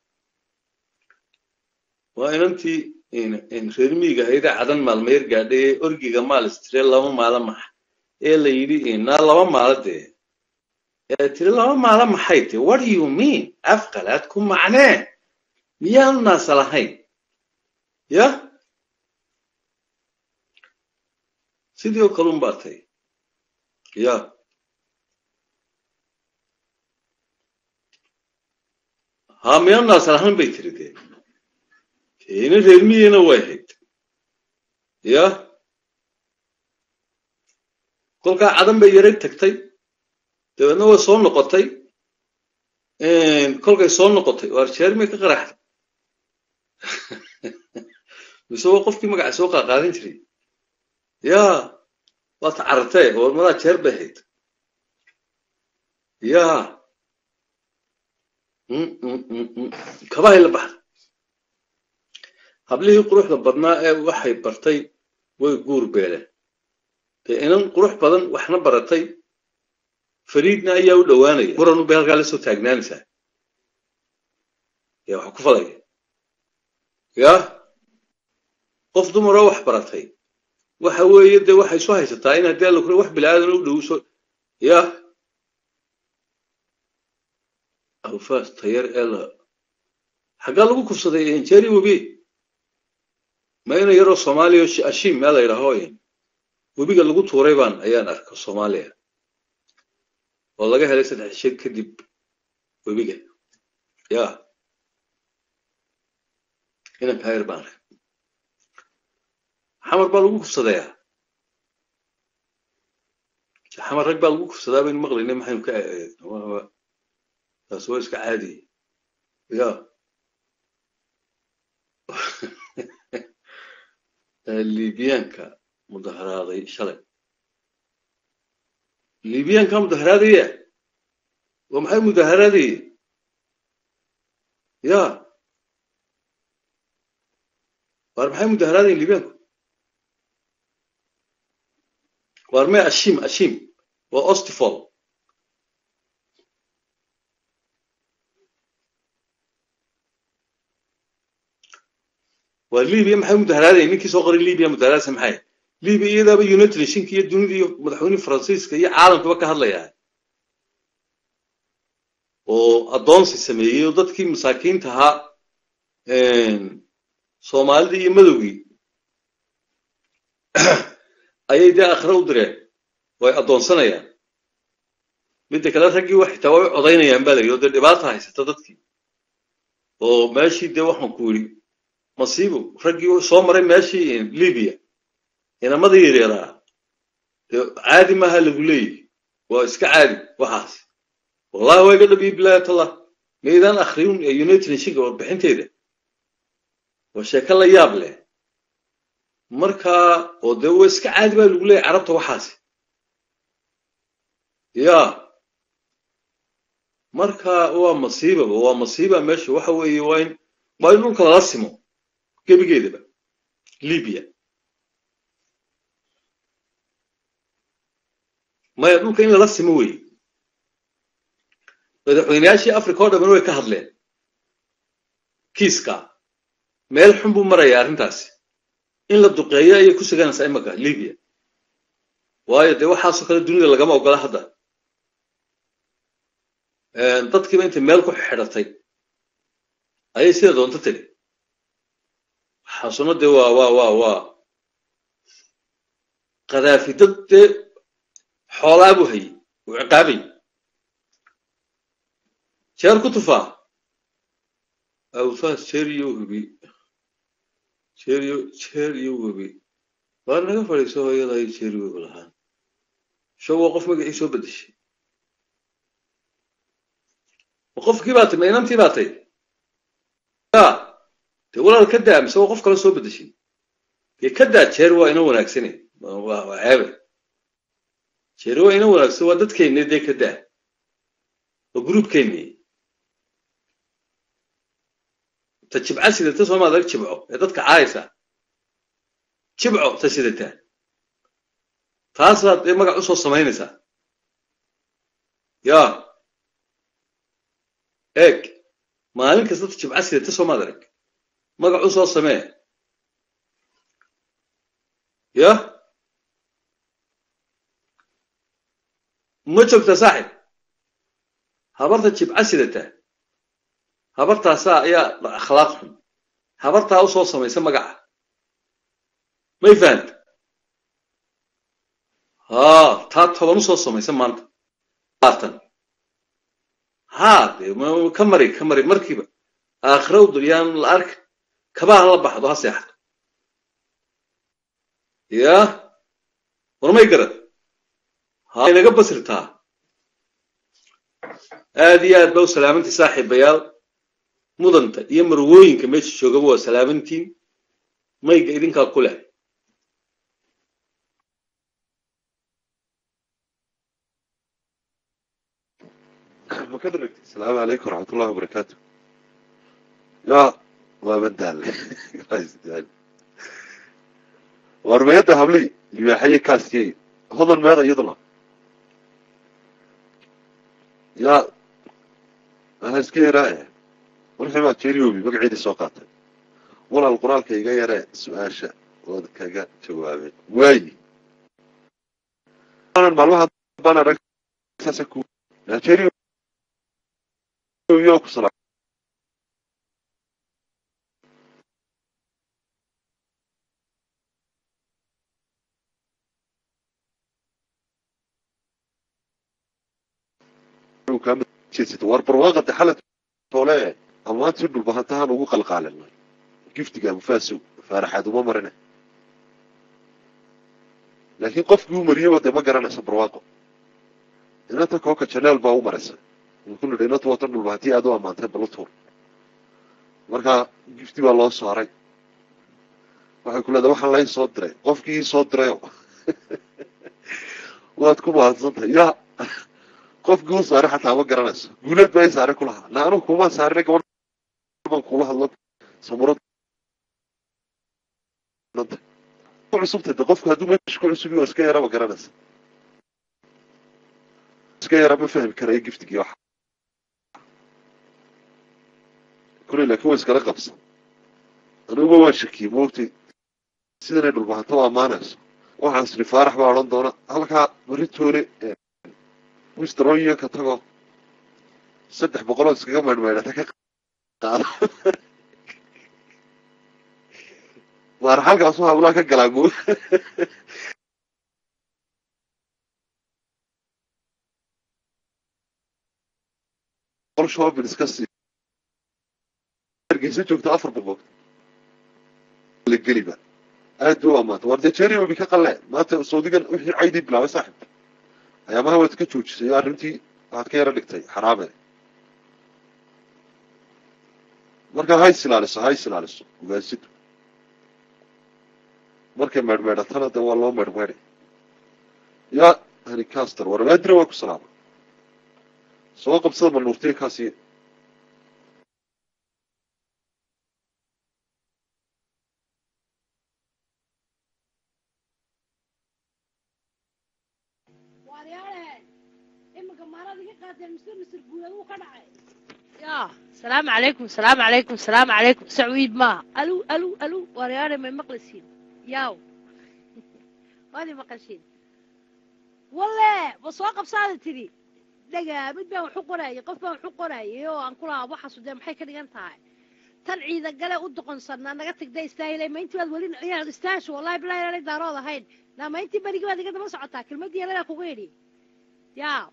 waa inantii reer miiga hayda cadan maalmeer gaadhay ee orgiga maal istire laba maalo maxa ee la yidhi naa laba maalo dee ee tiri laba maalo maxay te what do you mean afqalaad ku macnee miyaanu naasa lahayn ya sidii oo kalun baa tay ya ha miyaanu naasa lahayn bay tiri dee ina reermiyina way hayd ya kolkaa cadan bay yaray tagtay dabeedna way soo noqotay kolkay soo noqotay waar jeermay ka qaraxday mise waa qofkii magaca soo qaaqaadan jiray ya waa tacarartee oo madaa jeer bay hayd ya kabahay la baxday hablihii quruxda badnaa ee waxay bartay way guur beeleen dee inan qurux badan waxna baratay fariidna ayaa u dhowaanaya muranu bay halkaa la soo taagnaanaysaa ya waxa ku falaya ya qof dumaroo wax baratay waxa weeye dee waxay isu haysataa in haddii alla kure wax bilaadan u dhowso ya alfaas tayar ee la xaggaa lagu kufsaday jeri webi ma ina yaroo soomaaliya ashiim meel la yidhaaho webiga lagu tuuray baan ayaan arka soomaaliya oo laga helay saddex shir kadib webiga ya inanka hayr baan arka xamar baa lagu kufsadayaa xamar rag baa lagu kufsadaa baynu maqlayna maxaynu ka taas waa iska caadiye ya libiyaanka mudaharaaday shalay libiyaanka mudaharaadaya waa maxay mudaharaadaya ya waar maxay mudaharaadayan libiyaanku waar may ashim ashim waa ostifol waa libiya maxay mudaharaadaya ninkii soo qoray libiya mudaharaadsa maxay libiya iyadaaba united nationka iyo dunida iyo madaxweyne faransiiska iyo caalamkaba ka hadlayaa oo addoonsi sameeyey oo dadkii masaakiinta ahaa soomaalida iyo madowgii ayay dee akhre u direen oo ay addoonsanayaan midda kale raggii wax xitaa way u codaynayaan baa la yidhi oo dee dhibaata haysata dadkii oo meeshii dee waxaan ku yidhi masiibo raggii soo maray meeshii libiya inamadii yareeraa dee caadi maaha lagu leeyahy waa iska caadi waxaas wallahi waa iga dhabiyi bilaayatullah maydaan akhriyun ee united nationka warbixinteeda waa sheeko la yaab leh marka oo dee waa iska caadi baa lagu leeyahy carabta waxaasi ya marka waa masiibaba waa masiiba meesha waxa weeye waa in waa in dhulka lala simo gebigeedaba libya maya dhulka in lala simo weeye madaxweyneyaashii africa oo dhaman way ka hadleen kiiska meel xun buu marayaa arrintaasi in la duqeeyo ayay ku suganaysaa imaka libiya waayo dee waxaasoo kale dunida lagama ogola hadda dadkiiba intay meel ku xidhatay ayay sida doonto tiri waxaasuna dee waa waa waa waa kadaafi dad dee xoolaa buu hayey uu ciqaabay jeer ku tufaa awfaas jeer iyo hubi jeer iyo jeer iyo hubi waa naga fadhiiso hooyada ay jeer iyo hubi lahaan show waa qof magacii soo bedeshay qofkii baa tay ma inantii baa tay ya dee walaal ka daa mise waa qof kale soo bedeshay dee ka daa jeer waa ina wanaagsane waa ceebe jeer waa ina wanaagsan waa dadkeenni dee ka daa waa gruubkeenni ta jibca sidata sooma adag jibco ee dadka caayaysa jibco ta sidata taasaad dee magac usoo samaynaysaa ya eeg maalin kasta ta jibca sidata sooma adag magac usoo samee ya ma joogta saaxib habarta jibca sidata habartaasaa ayaa akhlaaq xun habartaa usoo samaysa magaca may fahanta haa taa toban usoo samaysa maanta laatan haa dee ka mari ka mari markiiba aakhira u duryaan la arka kabaha la baxdo ha seexato ya warmay garad ha inaga basirtaa aad iyo aad ba u salaamantii saaxiibayaal mudanta iyo marwooyinka meesha joogaba waa salaamantiin mayga idinkaa ku leh asalaamu calaykum waraxmat ullahi wabarakaatu ya waa madaale warmayadda habley libaaxaye kaasiyey hodan meeda iyaduna ya aha iska yaraa wixii baa jeriobi magaceedii soo qaatay walaal qur-aanka iga yaree su-aasha ood kaga jawaabeen waayi maalmaha baan arag saasa ku nigeria yo ku sala war barwaaqada xalad tole amaantii dhulbahantahan ugu qalqaalinay giftiga mufaasow faaraxaad uma marina laakiin qofkii u mariyaba dee ma garanaysa barwaaqo inanta kooka janeel baa u maraysa wuxuu nidhi inanta watan dhulbahantii aad u ammaantay balutuur marka gifti baa loo saaray waxay ku leedahay waxaan layn soo diray qofkii ii soo dirayo waad ku mahadsantahay ya qofkii u saaray xataa ma garanayso guuleed baa i saaray kulahaa na anugu kumaan saarina gabadh baan kula hadlo samurad ku cusubtay de qofku hadduu meesha ku cusub waa iska yara ma garanaysa iska yara ma fahmi karayo giftigii waxa kuley laakiin waa iskala qabsan aniguba waan shakiyey moogtay sidanay dhulbahanto u ammaanayso waxaan isri faarax baa odhan doona halkaa baritoole wisteroyo ka tago saddex boqoloo iskaga maydhmaydhata ka qaado waar halkaasu hawlaa ka galaa mo qol shopping iska sii hargeysa joogto afar boqol la geliba aad u amaanta war dee jerio bi ka qalle maanta saudigan wixii caydii bilaabay saaxib ayaamaha waad ka joojisay oo arrintii waxaad ka yaro dhigtay xaraame marka hays ilaaliso hays ilaaliso ugaasidu markay meedhmeedhatana de waa loo meedhmeedhay ya hani caster war maadira waa ku salaama soo qabsada manuurtiya kaasiya waaryaale iminka maarad iga qaateen misir misir guuleed wuu ka dhacay يا السلام عليكم السلام عليكم السلام عليكم سعويد ما الو الو الو وريانا من مقلسين ياو وهذه مقلسين والله بسواق بصادة تري دقا مد بان وحو قراي قف بان وحو قراي يو ان كلها وحا سودان maxay ka dhigan tahay tan ciida gale u doqonsannaa naga tagda istaahilay ma intii baad weli inaad istaasho wallahi bilaa inaanay daarood ahayn naa ma intii berigi baad iga daba socotaa kelmadii yaladaa kugu idhi yaa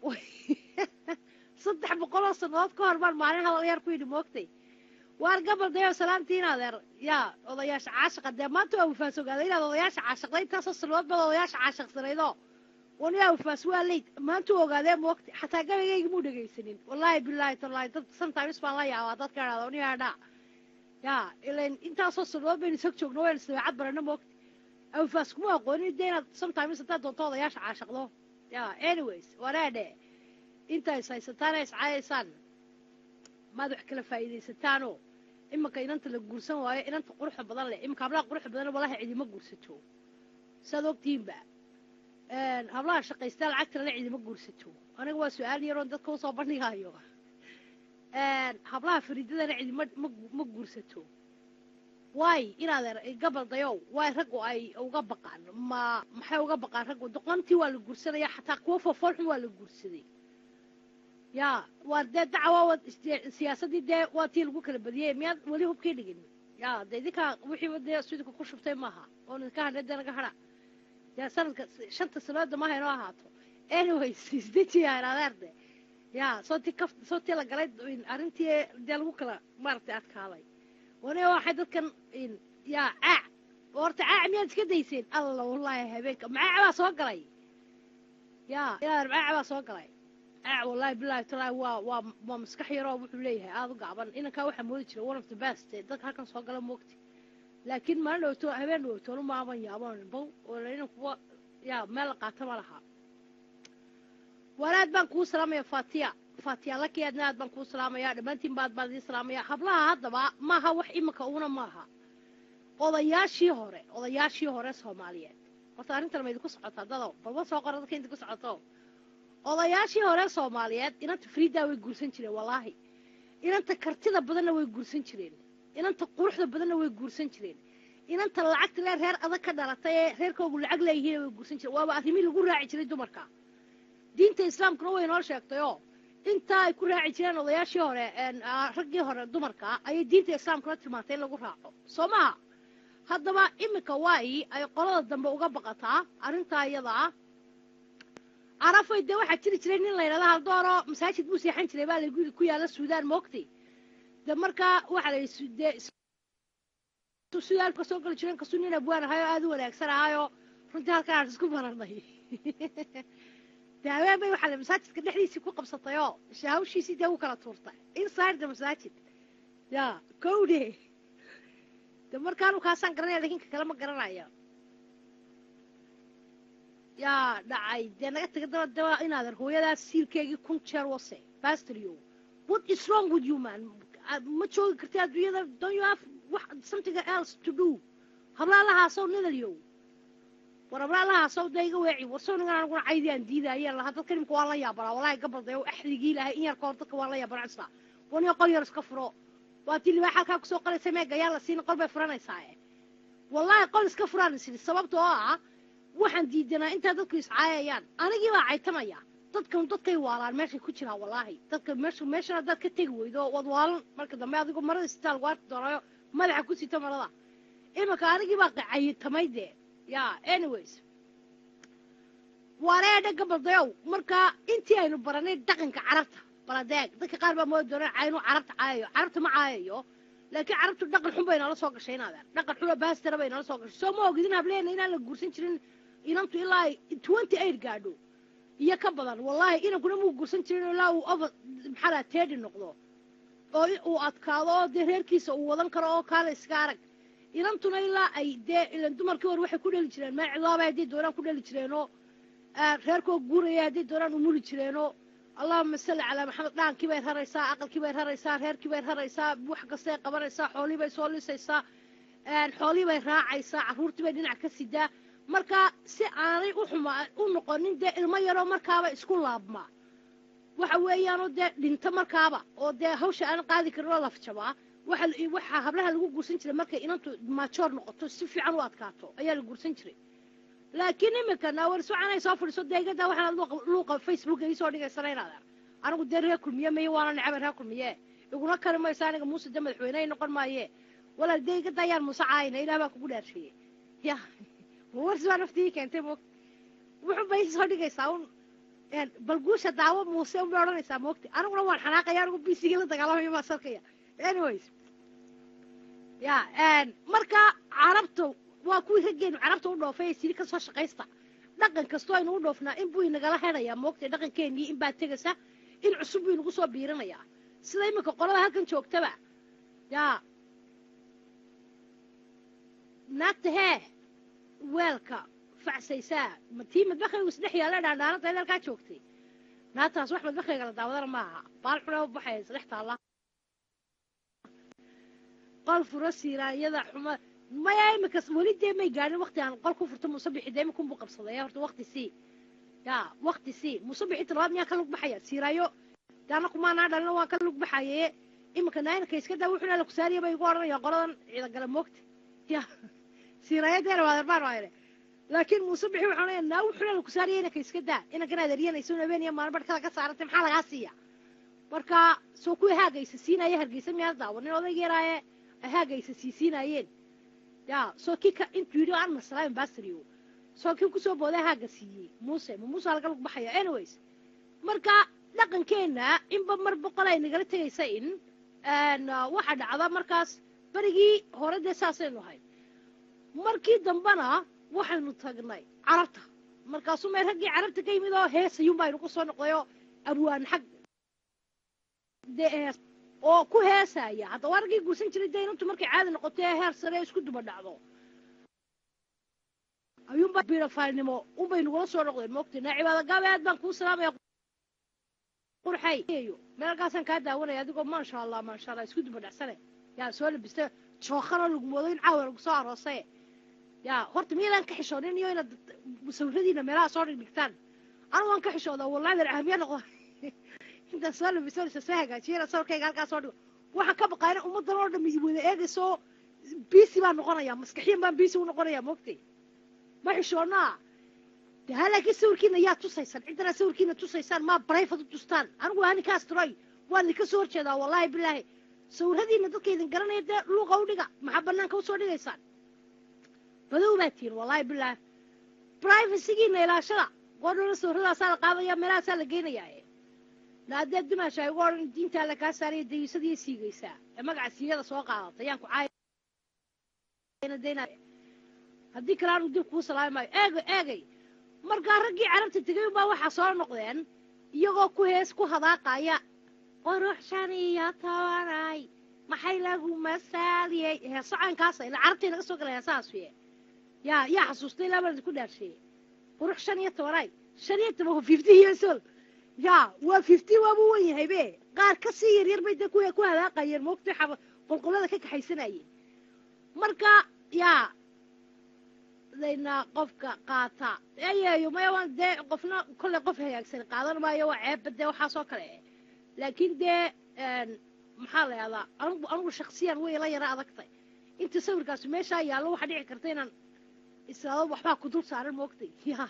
saddex boqoloo sannadood ka hor baan maalin hadal yar ku yidhi moogtay waar gabal dayo salaantiin adeer yaa odayaasha caashaqa dee maanta waa wafaas ogaaday inaad odayaasha caashaqday intaasoo sannadood baad odayaasha caashaqsanaydo wan yaa wafaas waa leyd maanta u ogaadee moogtay xataa gabaygayga muu dhegaysanin wallaahi bilaahi tallaahi dad sometimes baan la yaabaa dadka idhahda uniyaadhaa yaa ilan intaasoo sannadood baynu isag joogno waynu isdabeecad barano moogtay awafaas kuma aqoonin dee inaad sometimes haddaad doonto odayaasha caashaqdo yaa anyways wanaadhe inta is haysataan ee iscaayaysaan maad wax kala faa'iidaysataanoo imanka inanta la guursan waayo inanta quruxda badan leh imanka hablaha quruxda badan walahi cidima guursato saad ogtihiinba hablaha shaqaystaa lacagtana le cidima guursato aniga waa su-aal yaroon dadka usoo bandhigayo hablaha fariidadana cidima ma guursato waay inaad gabal dayow waay raggu ay uga baqaan ma maxay uga baqaan raggu doqontii waa la guursanaya xataa kuwa fofoolxun waa la guursaday yaa waa dee dacwa siyaasaddii dee waa tii lagu kala badiyey miyaad weli hubkii dhigin yaa de idinkaa wixiiba dee sudika ku shubtay maaha oo idinka hadhe dee naga hadha dee sanadka shanta sanooda maaha inoo ahaato anyways isdejiyaa adeerde yaa sootii kaf sootii la galay arrintii dee lagu kala maaragtay adkaaday wane waxay dadkan yaa caac horta caac miyaad iska dayseen alla wallaahi habeenka macaac baa soo galay yaa ilaa macaac baa soo galay caac wallaahi bilaahi talaahi waa waa waa maskax yaroo wuxuu leeyahay aada u gacban inankaa waxaa moodi jira one of the best dadka halkan soo gala moogti laakiin maalin dhowto habeen dhowtoonu maaban yaaban bow oo inankuwa yaa meel la qaata ma laha walaad baan kuu salaamaya fatiya fatiya laki aadna aad baan kuu salaamaya dhammaantiin baad baan idiin salaamaya hablaha haddaba maaha wax iminka uuna maaha odayaashii hore odayaashii hore soomaaliyeed horta arrintan ma idinku socotaa dado balba soo qora dadka idinku socoto odayaashii hore soomaaliyeed inanta friidaa way guursan jireen wallaahi inanta kartida badanna way guursan jireen inanta quruxda badanna way guursan jireen inanta lacagta lee reer adag ka dhalatay ee reerkoogu lacag leeyihiin way guursan jireen waaba arrimii lagu raaci jiray dumarka diinta islaamkuna way noo sheegtayoo intaa ay ku raaci jireen odayaashii hore raggii hore dumarka ayay diinta islaamkuna tilmaantay in lagu raaco soo maha haddaba iminka waayi ay qolada dambe uga baqataa arrintaa iyadaa carafay dee waxaa jiri jiray nin la yidhahda haldooro masaajid buu seexan jiray baa lagu ku yaalla suudaan moogtay de markaa waxaa la dee suudaan ka soo geli jiren kasuu nin abwaan ahayo aada u wanaagsan ahayo runtii halkan aan isku baranay dee habeen bay waxaa la masaajidka dhexdiisii ku qabsatayoo hawshiisii dee u kala tuurtay inside the masaajid ya kowde de markaanu kaasaan garanaya lakin ka kale ma garanayo yaa dhacay dee naga taga daba daba inaadan hooyadaas siilkeygii kun jeer wase bastrio what is wrong with you man ma joogi karti adduunyada don't you have wax something else to do hablaalahaasoo nidalyow war hablaalahaasoo da iga weeci warsow ningan aniguna caydi aan diidayeen lahaa dadka nimka waan la yaabanaa wallahi gabaldayo axdigii lahay in yar ka hor dadka waan la yaabanaa isla waniyo qol yar iska furo waa tii libaax halkaa kusoo qoraysa mee gayaan la siina qol bay furanaysaa wallaahi qol iska furaan isiri sababta oo ah waxaan diidanaa intaa dadku iscaayayaan anigii baa caytamaya dadkan dadkay waalaan meeshay ku jiraan wallaahi dadka meesha meeshan haddaad ka tegi weydo waad waalan marka dambe adigu marada sitaa lagu arki doonaayo madaxa ku sito marada iminka anigii baa cayitamay dee ya anyways wareedha gabaldayow marka intii aynu baranay dhaqanka carabta baladeeg dadka qaar baa moodi doona inuu carabta caayayo carabta ma caayayo laakiin carabtu dhaqan xun bay nala soo gashay inaadeen dhaqan xun oo baastara bay nala soo gashay soo ma ogidin hableena inaan la guursan jirin inantu ilaa twenty eight gaadho iyo ka badan wallaahi inankuna muu guursan jirin ilaa uu over maxaa laha teedi noqdo oo uu adkaado oo dee reerkiisa uu wadan karo oo kaale iska arag inantuna ilaa ay dee ilan dumarkii hore waxay ku dheli jireen maacilaaba hadday doonaan ku dheli jireenoo reerkoo guuraya hadday doonaan umuli jireenoo allahuma salli calaa maxamed dhaankii bay raraysaa aqalkii bay raraysaa reerkii bay raraysaa wax kastay qabanaysaa xoolii bay soo lisaysaa xoolii bay raacaysaa carruurtii bay dhinac ka sidaa marka si aanay u xuma u noqonin dee ilmo yaroo markaaba isku laabma waxa weeyaanoo dee dhinto markaaba oo dee hawsha aan qaadi karin oo lafjabaa waxa la- waxaa hablaha lagu guursan jiray markay inantu maajoor noqoto si fiican u adkaato ayaa la guursan jiray laakiin iminka naawar sucanay soo fadhiiso deegada waxaad luuqa- luuqa facebook ii soo dhigaysana inaad ar anigu dee reer kulmiye maye waana necaba reer kulmiye iguna kari mayso aniga muuse de madaxweyne ay noqon maaye walaal deegada ayaan muuse caayina ilaah baa kugu dhaarsheeyey ya warsi baa naftii keentay moog wuxuu bay soo dhigaysaa un een, bal guusha daawo muuse unbay odhanaysaa moogta aniguna waan xanaaqaya anigu bisiga la dagaalamaya baa sarkaya anyways ya een, marka carabta waa kuwii raggeenu carabta u dhoofay ee siri ka soo shaqaysta dhaqan kastoo aynu u dhoofnaa in buu inagala hedhayaa moogta dhaqankeenii in baa tegaysa in cusub buu inagu soo biirinayaa sida iminka qolada halkan joogtaba yaa naagta hee weelka facsaysaa ma tii madbakhaygu isdhex yaalla dhaandhaanada ee halkaa joogtay naagtaas wax madbakhayga la daawadana maaha baal xunaa u baxaya isdhex taalla qol furo siiraanyada xuma maya imika weli dee may gaadhin waqti aan qol ku furto musabixi dee imika unbuu qabsaday horta waqti sii ya waqti sii musabixi talabaad miyaan ka lug baxaya siiraayo daana kumaanaa dhalina waan ka lug baxaye imika naayinka iska daa wuxuna la kusaariya bay igu odhanayaan qoladan ciidagala moogta ya siiraayadeena waa darbaan waayne laakiin muuse bixi waxaan leeyahay naa wuxuna la kusaariya inanka iska daa inankan aad eryanayso un habeen iyo maalin barhkada ka saarantay maxaa lagaa siiya marka soo kuwii haagaysa siinaya hargeysa miyaan daawanin odaygeeraaye ay haagaysa sii siinaayeen ya soo kii ka intuu yidhi aan masalaa ambassador soo kii kusoo booday haaga siiyey muuse ma muuse laga lug baxaya anyways marka dhaqankeenna inba mar boqol ay nagala tegaysa in een, waxaa dhacda markaas berigii hore dee saasaynu ahayd markii dambena waxaynu tagnay carabta markaasuu meel raggii carabta ka yimid oo heesayuun baynu ku soo noqdayoo abwaan xag dee hees oo ku heesaya haddaba waa raggii guursan jiray dee inantu markay caadi noqoto ee heer sare isku duba dhacdo ayuunba biirafaalnimo unbay nagula soo noqdeen moogtay naa cibaada gaabe aad baan kuu salaamaya qurxay meelkaasaan kaa daawanaya adigoo maasha allah maasha allah isku duba dhacsane yaa soo labista jookana lagu moodo in caawa lagu soo aroosay yaa horta miyaydaan ka xishoonin iyo inaad sawiradiina meelaha soo dhigdhigtaan anu waan ka xishoodaa wallahi dar ahamiya noqda intaan soo labiso isa soo hagaajiyana sawirkayga halkaa soo dhigo waxaan ka baqaayna ummaddan oo dham wada eegayso biisi baan noqonayaa maskaxiyan baan biisi u noqonayaa moogtay ma xishoonaa de ha laakiin sawirkiina yaa tusaysaan ciddana sawirkiina tusaysaan maa barayfad u tustaan anigu waa ninkaas tiroy waan idinka soo horjeedaa wallaahi bilaahi sawiradiina dadka idin garanaya dee luuqa u dhiga maxaa banaanka usoo dhigaysaan badow baa tihin wallaahi bilaahi privacygiina ilaashada goordhona sawirradaasaa la qaadaya meelahaasaa la geynayaa naadee dimaasha ay ugu odhan diintaa la kaa saaraya dayisadii siigaysaa ee magaca siigada soo qaadata yaan ku caayna haddii kale aanu dib kuu salaami maayo eegay eegay markaa raggii carabta tegay unbaa waxaa soo noqdeen iyagoo ku hees ku hadaaqaya quruxshan iyo tobanay maxay lagu masaaliyey heeso caynkaasa ila carabtay naga soo gala heesahaas ye yaa yaa xasuustay ilaa baan idinku dhaarsheeyey qurux shan iyo tobanay shan iyo toban waa fifty years old yaa waa fifty waabuu wan yahay be qaar ka sii yaryar bay dee ku ku hadaaqayeen moogtay xaba qolqolada ka kaxaysanayeen marka yaa dayna qofka qaata eyeeyo maya waan dee qofna kolley qof hagaagsan qaadan maayo waa ceebba dee waxaasoo kale laakiin dee maxaa la yahdaa anigu anigu shaksiyan way la yara adagtay inta sawirkaasi meeshaa yaallo waxaa dhici karta inaan israado waxbaa ku dul saaran moogtay ya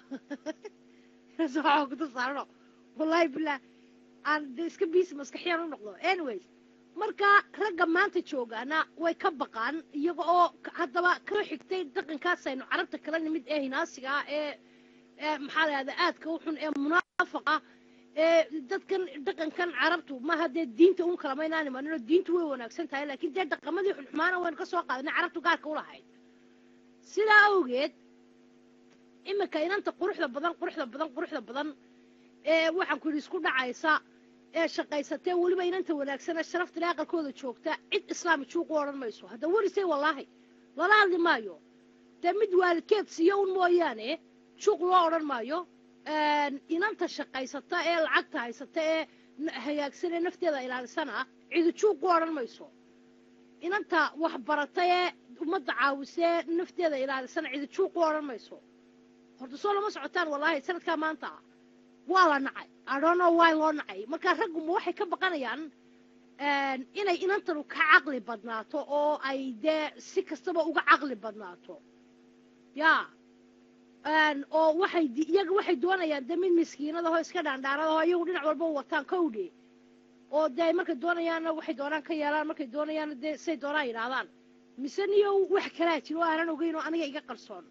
waxbaa ku dul saarano wallahi billah aan dee iska biisi maskaxiyaan u noqdo anyways marka ragga maanta joogaana way ka baqaan iyaga oo haddaba kala xigtay dhaqankaasaynu carabta kala nimid ee hinaasiga ah ee ee maxaa la yahdaa aadka u xun ee munaafaqa ee dadkan dhaqankan carabtu maaha dee diinta un kala maynaan imaninoo diintu way wanaagsan tahay laakiin dee dhaqamadii xunxumaana waynu ka soo qaadanay carabtu gaarka u lahayd sidaa awgeed iminka inanta quruxda badan quruxda badan quruxda badan ee waxaan ku yidhi isku dhacaysa ee shaqaysatee weliba inanta wanaagsane sharaftale aqalkooda joogta cid islaami juuq u odhan mayso hadda werisay wallaahi lala hadli maayo dee mid waalidkeed siiyo un mooyaane juuq loo odhan maayo inanta shaqaysata ee lacagta haysata ee hagaagsan ee nafteeda ilaalisana cidi juuq u odhan mayso inanta waxbarata ee ummadda caawisee nafteeda ilaalisana cidi juuq u odhan mayso horta soo lama socotaan wallaahi sanadkaa maanta waa la nacay I don't know why loo nacay marka ragguma waxay ka baqanayaan een, inay inantanu ka caqli badnaato oo ay dee si kastaba uga caqli badnaato ya een, oo waxay di- iyaga waxay doonayaan de mid miskiinadahoo iska dhaandhaaradaho iyagu dhinac walba u wataan kowdhe oo dee markay doonayaanna waxay doonaan ka yeelaan markay doonayaanna dee say doonaan yidhaahdaan mise niyo wax kalaa jiro oo aanan ogeyn oo aniga iga qarsoon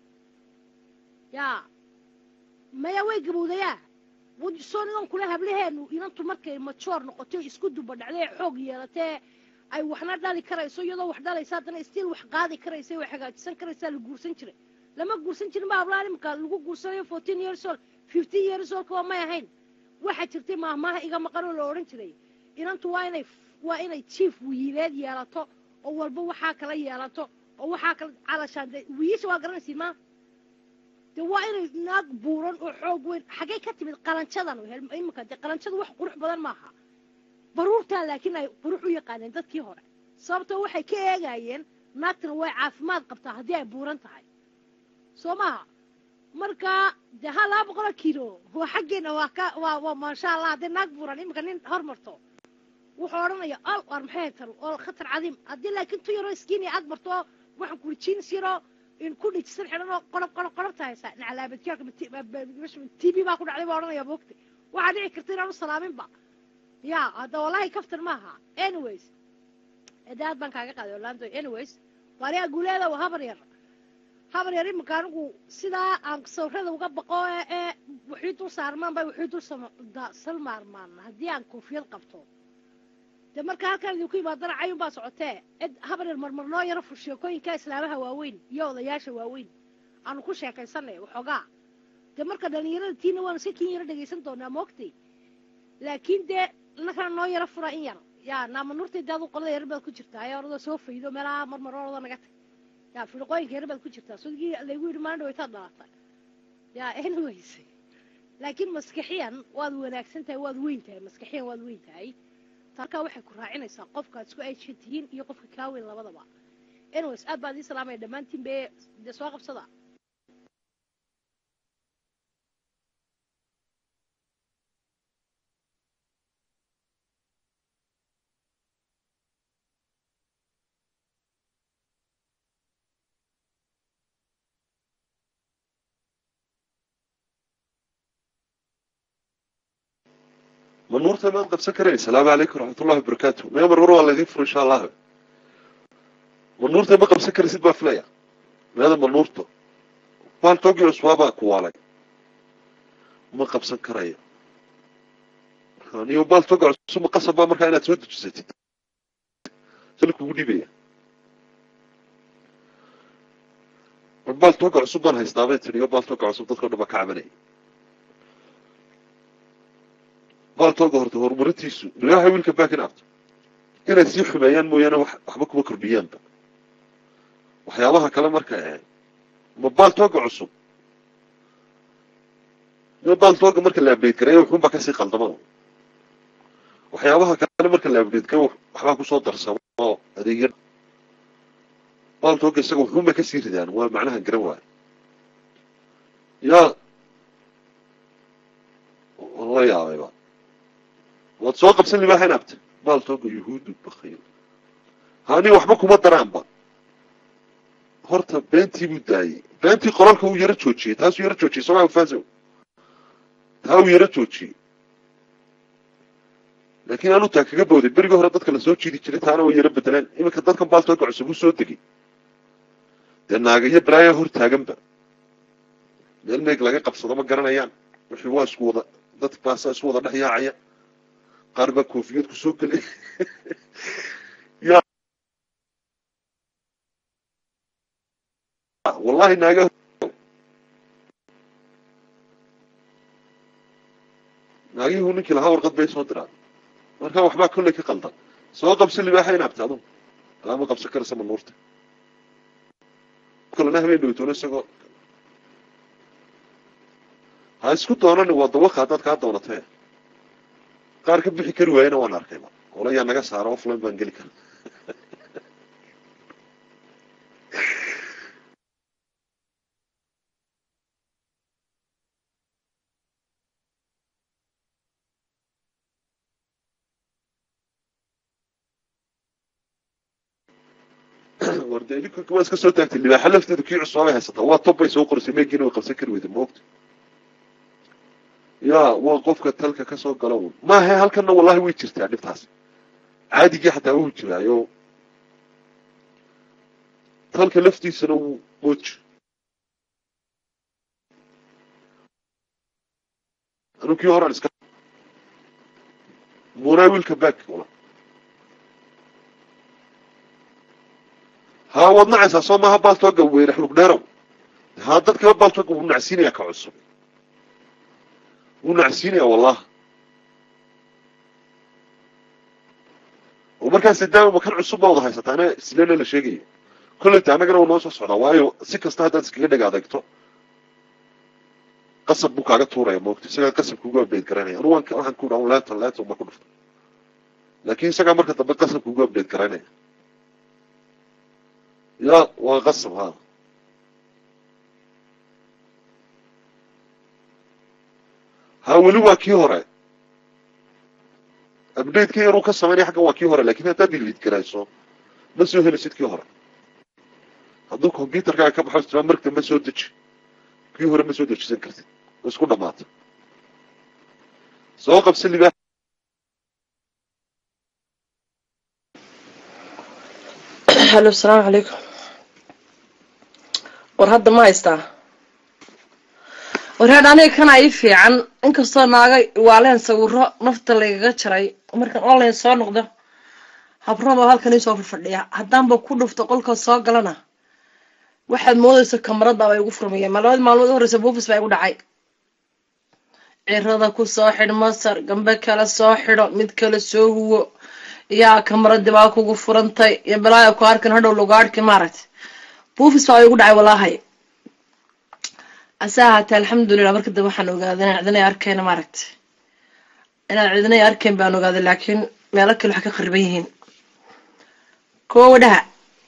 yaa maya way gabowdayaa soo nidan kule hablaheenu inantu markay majoor noqoto isku duba dhacday ee xoog yeelatee ay waxna dhali karayso iyadoo wax dhalaysa haddana stiil wax qaadi karaysa wax hagaajisan karaysaa la guursan jiray lama guursan jirin ba hablaha imika lagu guursanayo fourteen years old fifteen years old waa may ahayn waxaa jirtay maahmaaha iga maqan oo la odhan jiray inantu waa inay waa inay jief wiileed yeelato oo walba waxaa kala yeelato oo waxaa kala calashaan de wiilasha waa garanaysiin maa de waa inay naag buuran oo xoog weyn xaggay ka timid qalanjadan hel- iminka de qalanjadu wax qurux badan maaha baruurtaa laakiin ay qurux u yaqaaneen dadkii hore sababtoo waxay ka eegayeen naagtana way caafimaad qabtaa haddii ay buuran tahay soo maaha marka de ha laba boqoloo kiilo waa xaggeena waa ka waa waa maasha allah haddii naag buuran iminka nin hormarto wuxuu odhanaya al waar maxay tan oo khatar cadiim haddii laakiin tu yaroo iskiin iyo aad marto waxaan kuri jeans yaroo in ku dhijisan xidhan oo qolob qolob qolobta haysaa naclaabadkaalka t v baa ku dhacday baa odhanaya moogta waxaa dhici karta inaan u salaaminba ya hadda wallahi kaftan maaha anyways ede aad baan kaaga qaaday orlando anyways waariyaa guuleeda waa habar yar habar yar iminka anigu sidaa aan sawirada uga baqo ee ee wixii dul saarmaan bay wixii dul sama- da- salmaarmaan haddii aan koofiyad qabto de marka halkaan idinku imaadana cayun baa socotee cid habar yar marmar noo yaro fur sheekooyinka islaamaha waaweyn iyo odayaasha waaweyn aanu ku sheekaysanay waxoogaa de marka dhalinyarada tiina waanu si kin yaro dhegaysan doonaa moogtay laakiin dee nakana noo yaro fura in yar yaa naama nuurtay daadu qolada yar baad ku jirtaa ee oradoo soo faydo meelaha marmar orada naga tag yaa firqooyinka yar baad ku jirtaa sodgii laygu yidhi maalin dhawaytaad dhalatay yaa anyways laakiin maskaxiyan waad wanaagsan tahay waad weyn tahay maskaxiyan waad weyn tahay halkaa waxay ku raacinaysaa qofkaad isku ayshan tihiin iyo qofka kaa weyn labadaba anyways aad baan idin salaamaya dhammaantiin be dee soo qabsada manuurta maad qabsan karayn asalaamu calaykum raxmatullahi wabarakaatu maya marmar waa laydin furo insha allah manuurta ma qabsan karaysid baa filaya meeda manuurto baaltogii cusbaabaa ku waalay ma qabsan karayo niyo baaltoga cusub ma qasab baa markaa inaad soo dejisatid sal kugu dhibaya war baaltoga cusub baan haystaa bay tiri iyo baaltoga cusub dadkao dhan baa ka cabanaya baaltooga horta horumarintiisu ilaahay wiilka baakin abto inay sii xumeeyaan mooyaane wax waxba kuma kordhiyaanba waxyaabaha kale marka ee ma baaltooga cusub ma baaltooga marka la abdeed gareeyo wuxuunbaa kasii qaldama waxyaabaha kale marka la abdeed gareeyo waxbaa kusoo darsamo oo adeegya baaltooga isaga wuxuunbay kasii ridaan waa macnaha garan waayo yaa la yaabayba waad soo qabsan libaaxa inaabta baaltooga yuhuudu bakayl hani waxba kuma daraanba horta beentii buu daayey beentii qoralka uu yaro joojiyey taasuu yaro joojiyey somaa faso taa uu yaro joojiyey laakiin aanu taa kaga booday berigii hore dadka lasoo jiidi jiray taana way yaro bedeleen iminka dadkan baaltooga cusub uu soo degay dee naaga iyo balaaya hor taaganba meel meeg laga qabsado ma garanayaan wixii waa isku wada dad baasaa isku wada dhex yaacaya qaar baa koofiyad ku soo gelay ya wallahi naaga naagihu ninkii lahaa warqad bay soo diraan marka waxbaa kolley ka qaldan soo qabsi libaaxa inaabta adu alaama qabsan karaysa manuurta kalena habeen dhowtoona isagoo ha isku doonani waa dawaka haddaad kaa doonatee qaar ka bixi kari waayena waan arkayba ola yaa naga saara offline baan geli kara warde idinka waa iska soo taagtay libaaxa lafteedu kii cusbaabay haysataa waa tob bay soo qorisay meegiina way qabsan kari weyda moogta ya waa qofka talka kasoo gala un maahe halkanna wallahi way jirtaa dhibtaas caadigii xataa wuu jiraayo talka laftiisana wuu mooji anu kii horan iska munaa wiilka back wala haa waad nacaysaa soo maaha baaltooga weyne xulug dheerow haa dadkaba baaltooga wuu nacsiinaya ka cusub wuu nacsiinaya wallahi oo markaas daawama kan cusub baa wada haysataa ana islena la sheegaya kolleyta annagana waa noo soo socdaa waayo si kasta haddaad iskaga dheg adegto qasab buu kaaga tuuraya moogta isagaa qasab kugu update garanaya anu waan waxaan ku dhaha leeton leeton ma ku dhufta laakiin isagaa marka dambe qasab kugu update garanaya ya waa qasab ha ha weli waa kii hore updateka yaruu ka samaynaya xaggan waa kii hore lakin haddaad delete garayso ma soo helisid kii hore hadduu computerkaaga ka baxo istima marka ma soo deji kii hore ma soo dejisan kartid oo isku dhamaata soo qabsa libaax halo asalaamu calaykum war hadda ma haystaa war hadha aniga kana ii fiican inkastoo naaga waaleen sawiro nafta lagaga jaray markaan online soo noqdo habraba halkan iisoo fadhiya haddaanba ku dhufto qolka soo galana waxaad moodaysa kamaradaaba igu furmaya ma labada maalmood u horeysa buufis baa igu dhacay cirada ku soo xidh masar gambe kale soo xidho mid kale soo huwo yaa kamaradii baa kugu furantay iyo balaaya ku arkan hadhow logaadhki maaragtay buufis baa igu dhacay walaahay ase ahaatee alxamdulilah marka dambe waxaan ogaaday inaan cidinay arkayna maaragtay inaan cidinay arkayn baan ogaaday laakiin meelo kale waxay ka qariban yihiin kuwa wadhaha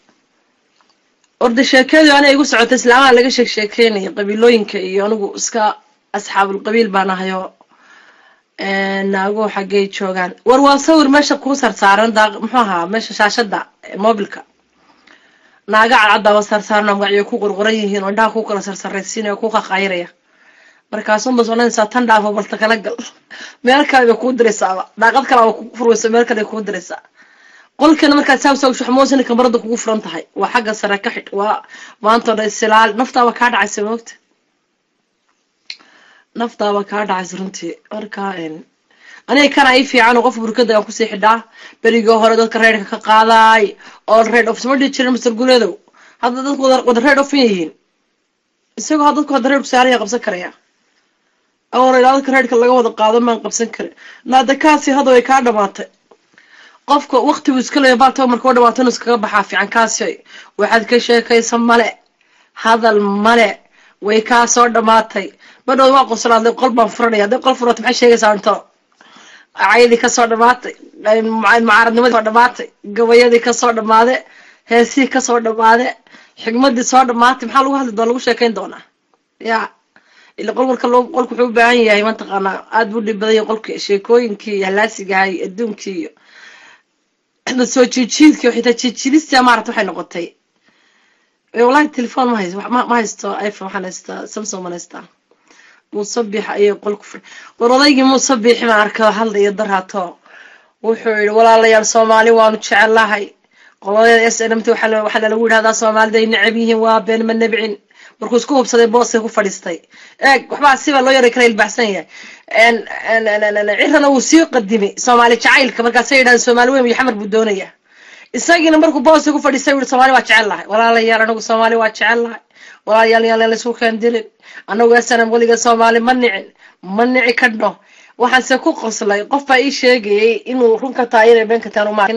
orda sheekadii ana igu socotay islaamaha laga sheeg sheekeynaya qabiilooyinka iyo anigu iska asxaabulqabiil baan ahayo naago xaggey joogaan war waa sawir meesha kuu sarsaaran daa muxuu ahaa meesha shaashada mobilka naaga cadcaddaaba sarsaaran magacyo ku qorqoran yihiin oo indhaha ku kala sarsaraysiinaya ku qaqayraya markaasunbas odhanaysaa tan dhaafo balta kala gal meel kale bay kuu diraysaaba daaqad kale aba ku furwaysa meel kale kuu diraysaa qolkana markaad saabsaa shuxmoosina kamarada kugu furan tahay waa xagga sare ka xidh waa maanta dha isilaal naftaaba kaa dhacaysa moogta naftaaba kaa dhacaysa runtii marka aniga kana ii fiican oo qof burkada aan kusii xidhaa berigii hore dadka reerka ka qaadaay oo reed of sama dhihi jirin master guleedow hadda dadku wada reed ofin yihiin isagoo ha dadku hadda reerku saaraya qabsan karaya awar ilaa dadka reerka laga wada qaado maan qabsan karin naada kaasi hadda way kaa dhamaatay qofka waqtigu iska leeya baalta marka u dhawaato inuu iskaga baxaa fiican kaasi waxaad ka sheekaysa male hadal male way kaa soo dhamaatay badhood waa qoslaadlay qol baan furanaya hadday qol furata maxay sheegaysaa into caydii kasoo dhamaatay mucaaradnimadii soo dhamaatay gabayadii kasoo dhamaade heesihii kasoo dhamaade xigmadii soo dhamaatay maxaa lagu hadli doona lagu sheekayn doonaa ya ila qol marka loo qolku wuxuu u baahan yahay mataqaanaa aada buu dhib badan yahay qolki sheekooyinkii iyo halaasigahay adduunkii iyo soo jiijiidkii oo xitaa jiijiidistia maarata waxay noqotay wallahi telefon ma haysto ma haysto iphone waxaan haystaa samsung man haystaa musabix ayay qolku fur war odaygii musabixi baan arka hadlaya daraato wuxuu yihi walaalayaal soomaali waanu jecelahay qoladeeda s n m t waxaa lagu yidhahdaa soomaalida ay necab yihiin waa been ma nebcin markuu isku hubsaday booskay ku fadhiistay eeg waxbaa sibaa loo yaray kala ilbaxsan yahay cirana wuu sii qadimay soomaali jacaylka markaasay yidhahdeen soomaali weyn iyo xamar buu doonaya isagiina markuu booskay ku fadhiistay yihi soomaali waa jecel lahay walaalayaal anagu soomaali waa jecel lahay walaalayaal yaan laysku kaandilin anagu snm weliga soomaali ma nicin ma nici kadho waxaanse ku qoslay qof baa ii sheegayay inuu run ka tahay inay been ka tahan uma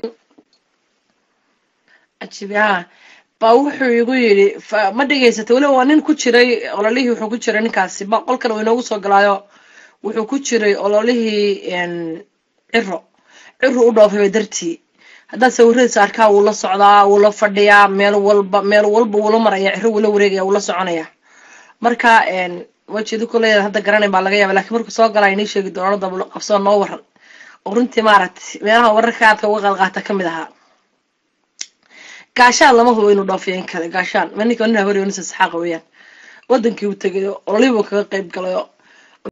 cajibi ha baa wuxuu igu yidhi ma dhegaysatay weliba waa nin ku jiray ololihii wuxuu ku jiray ninkaasi ba qolkan uu inoogu soo galaayo wuxuu ku jiray ololihii ciro ciro u dhoofay dartii haddaad sawiradiisa arkaa wuu la socdaa wuu la fadhiyaa meel walba meel walba wuula maraya ciro wuula wareegaya wuu la soconaya marka wajeedu kuleeya hadda garanayn baa laga yaaba lakiin markuu soo galaa inii sheegi doono dablo qabsoo noo waran oo runtii maaragtay meelaha wararka aadka uga qaadqaata kamid ahaa gaashaan lama hubo inuu dhoofiyan kale gaashaan ma ninka nin hawariyo nin saxaaqa weeyaan wadankii uu tegay oo ololihii buu kaga qayb galay oo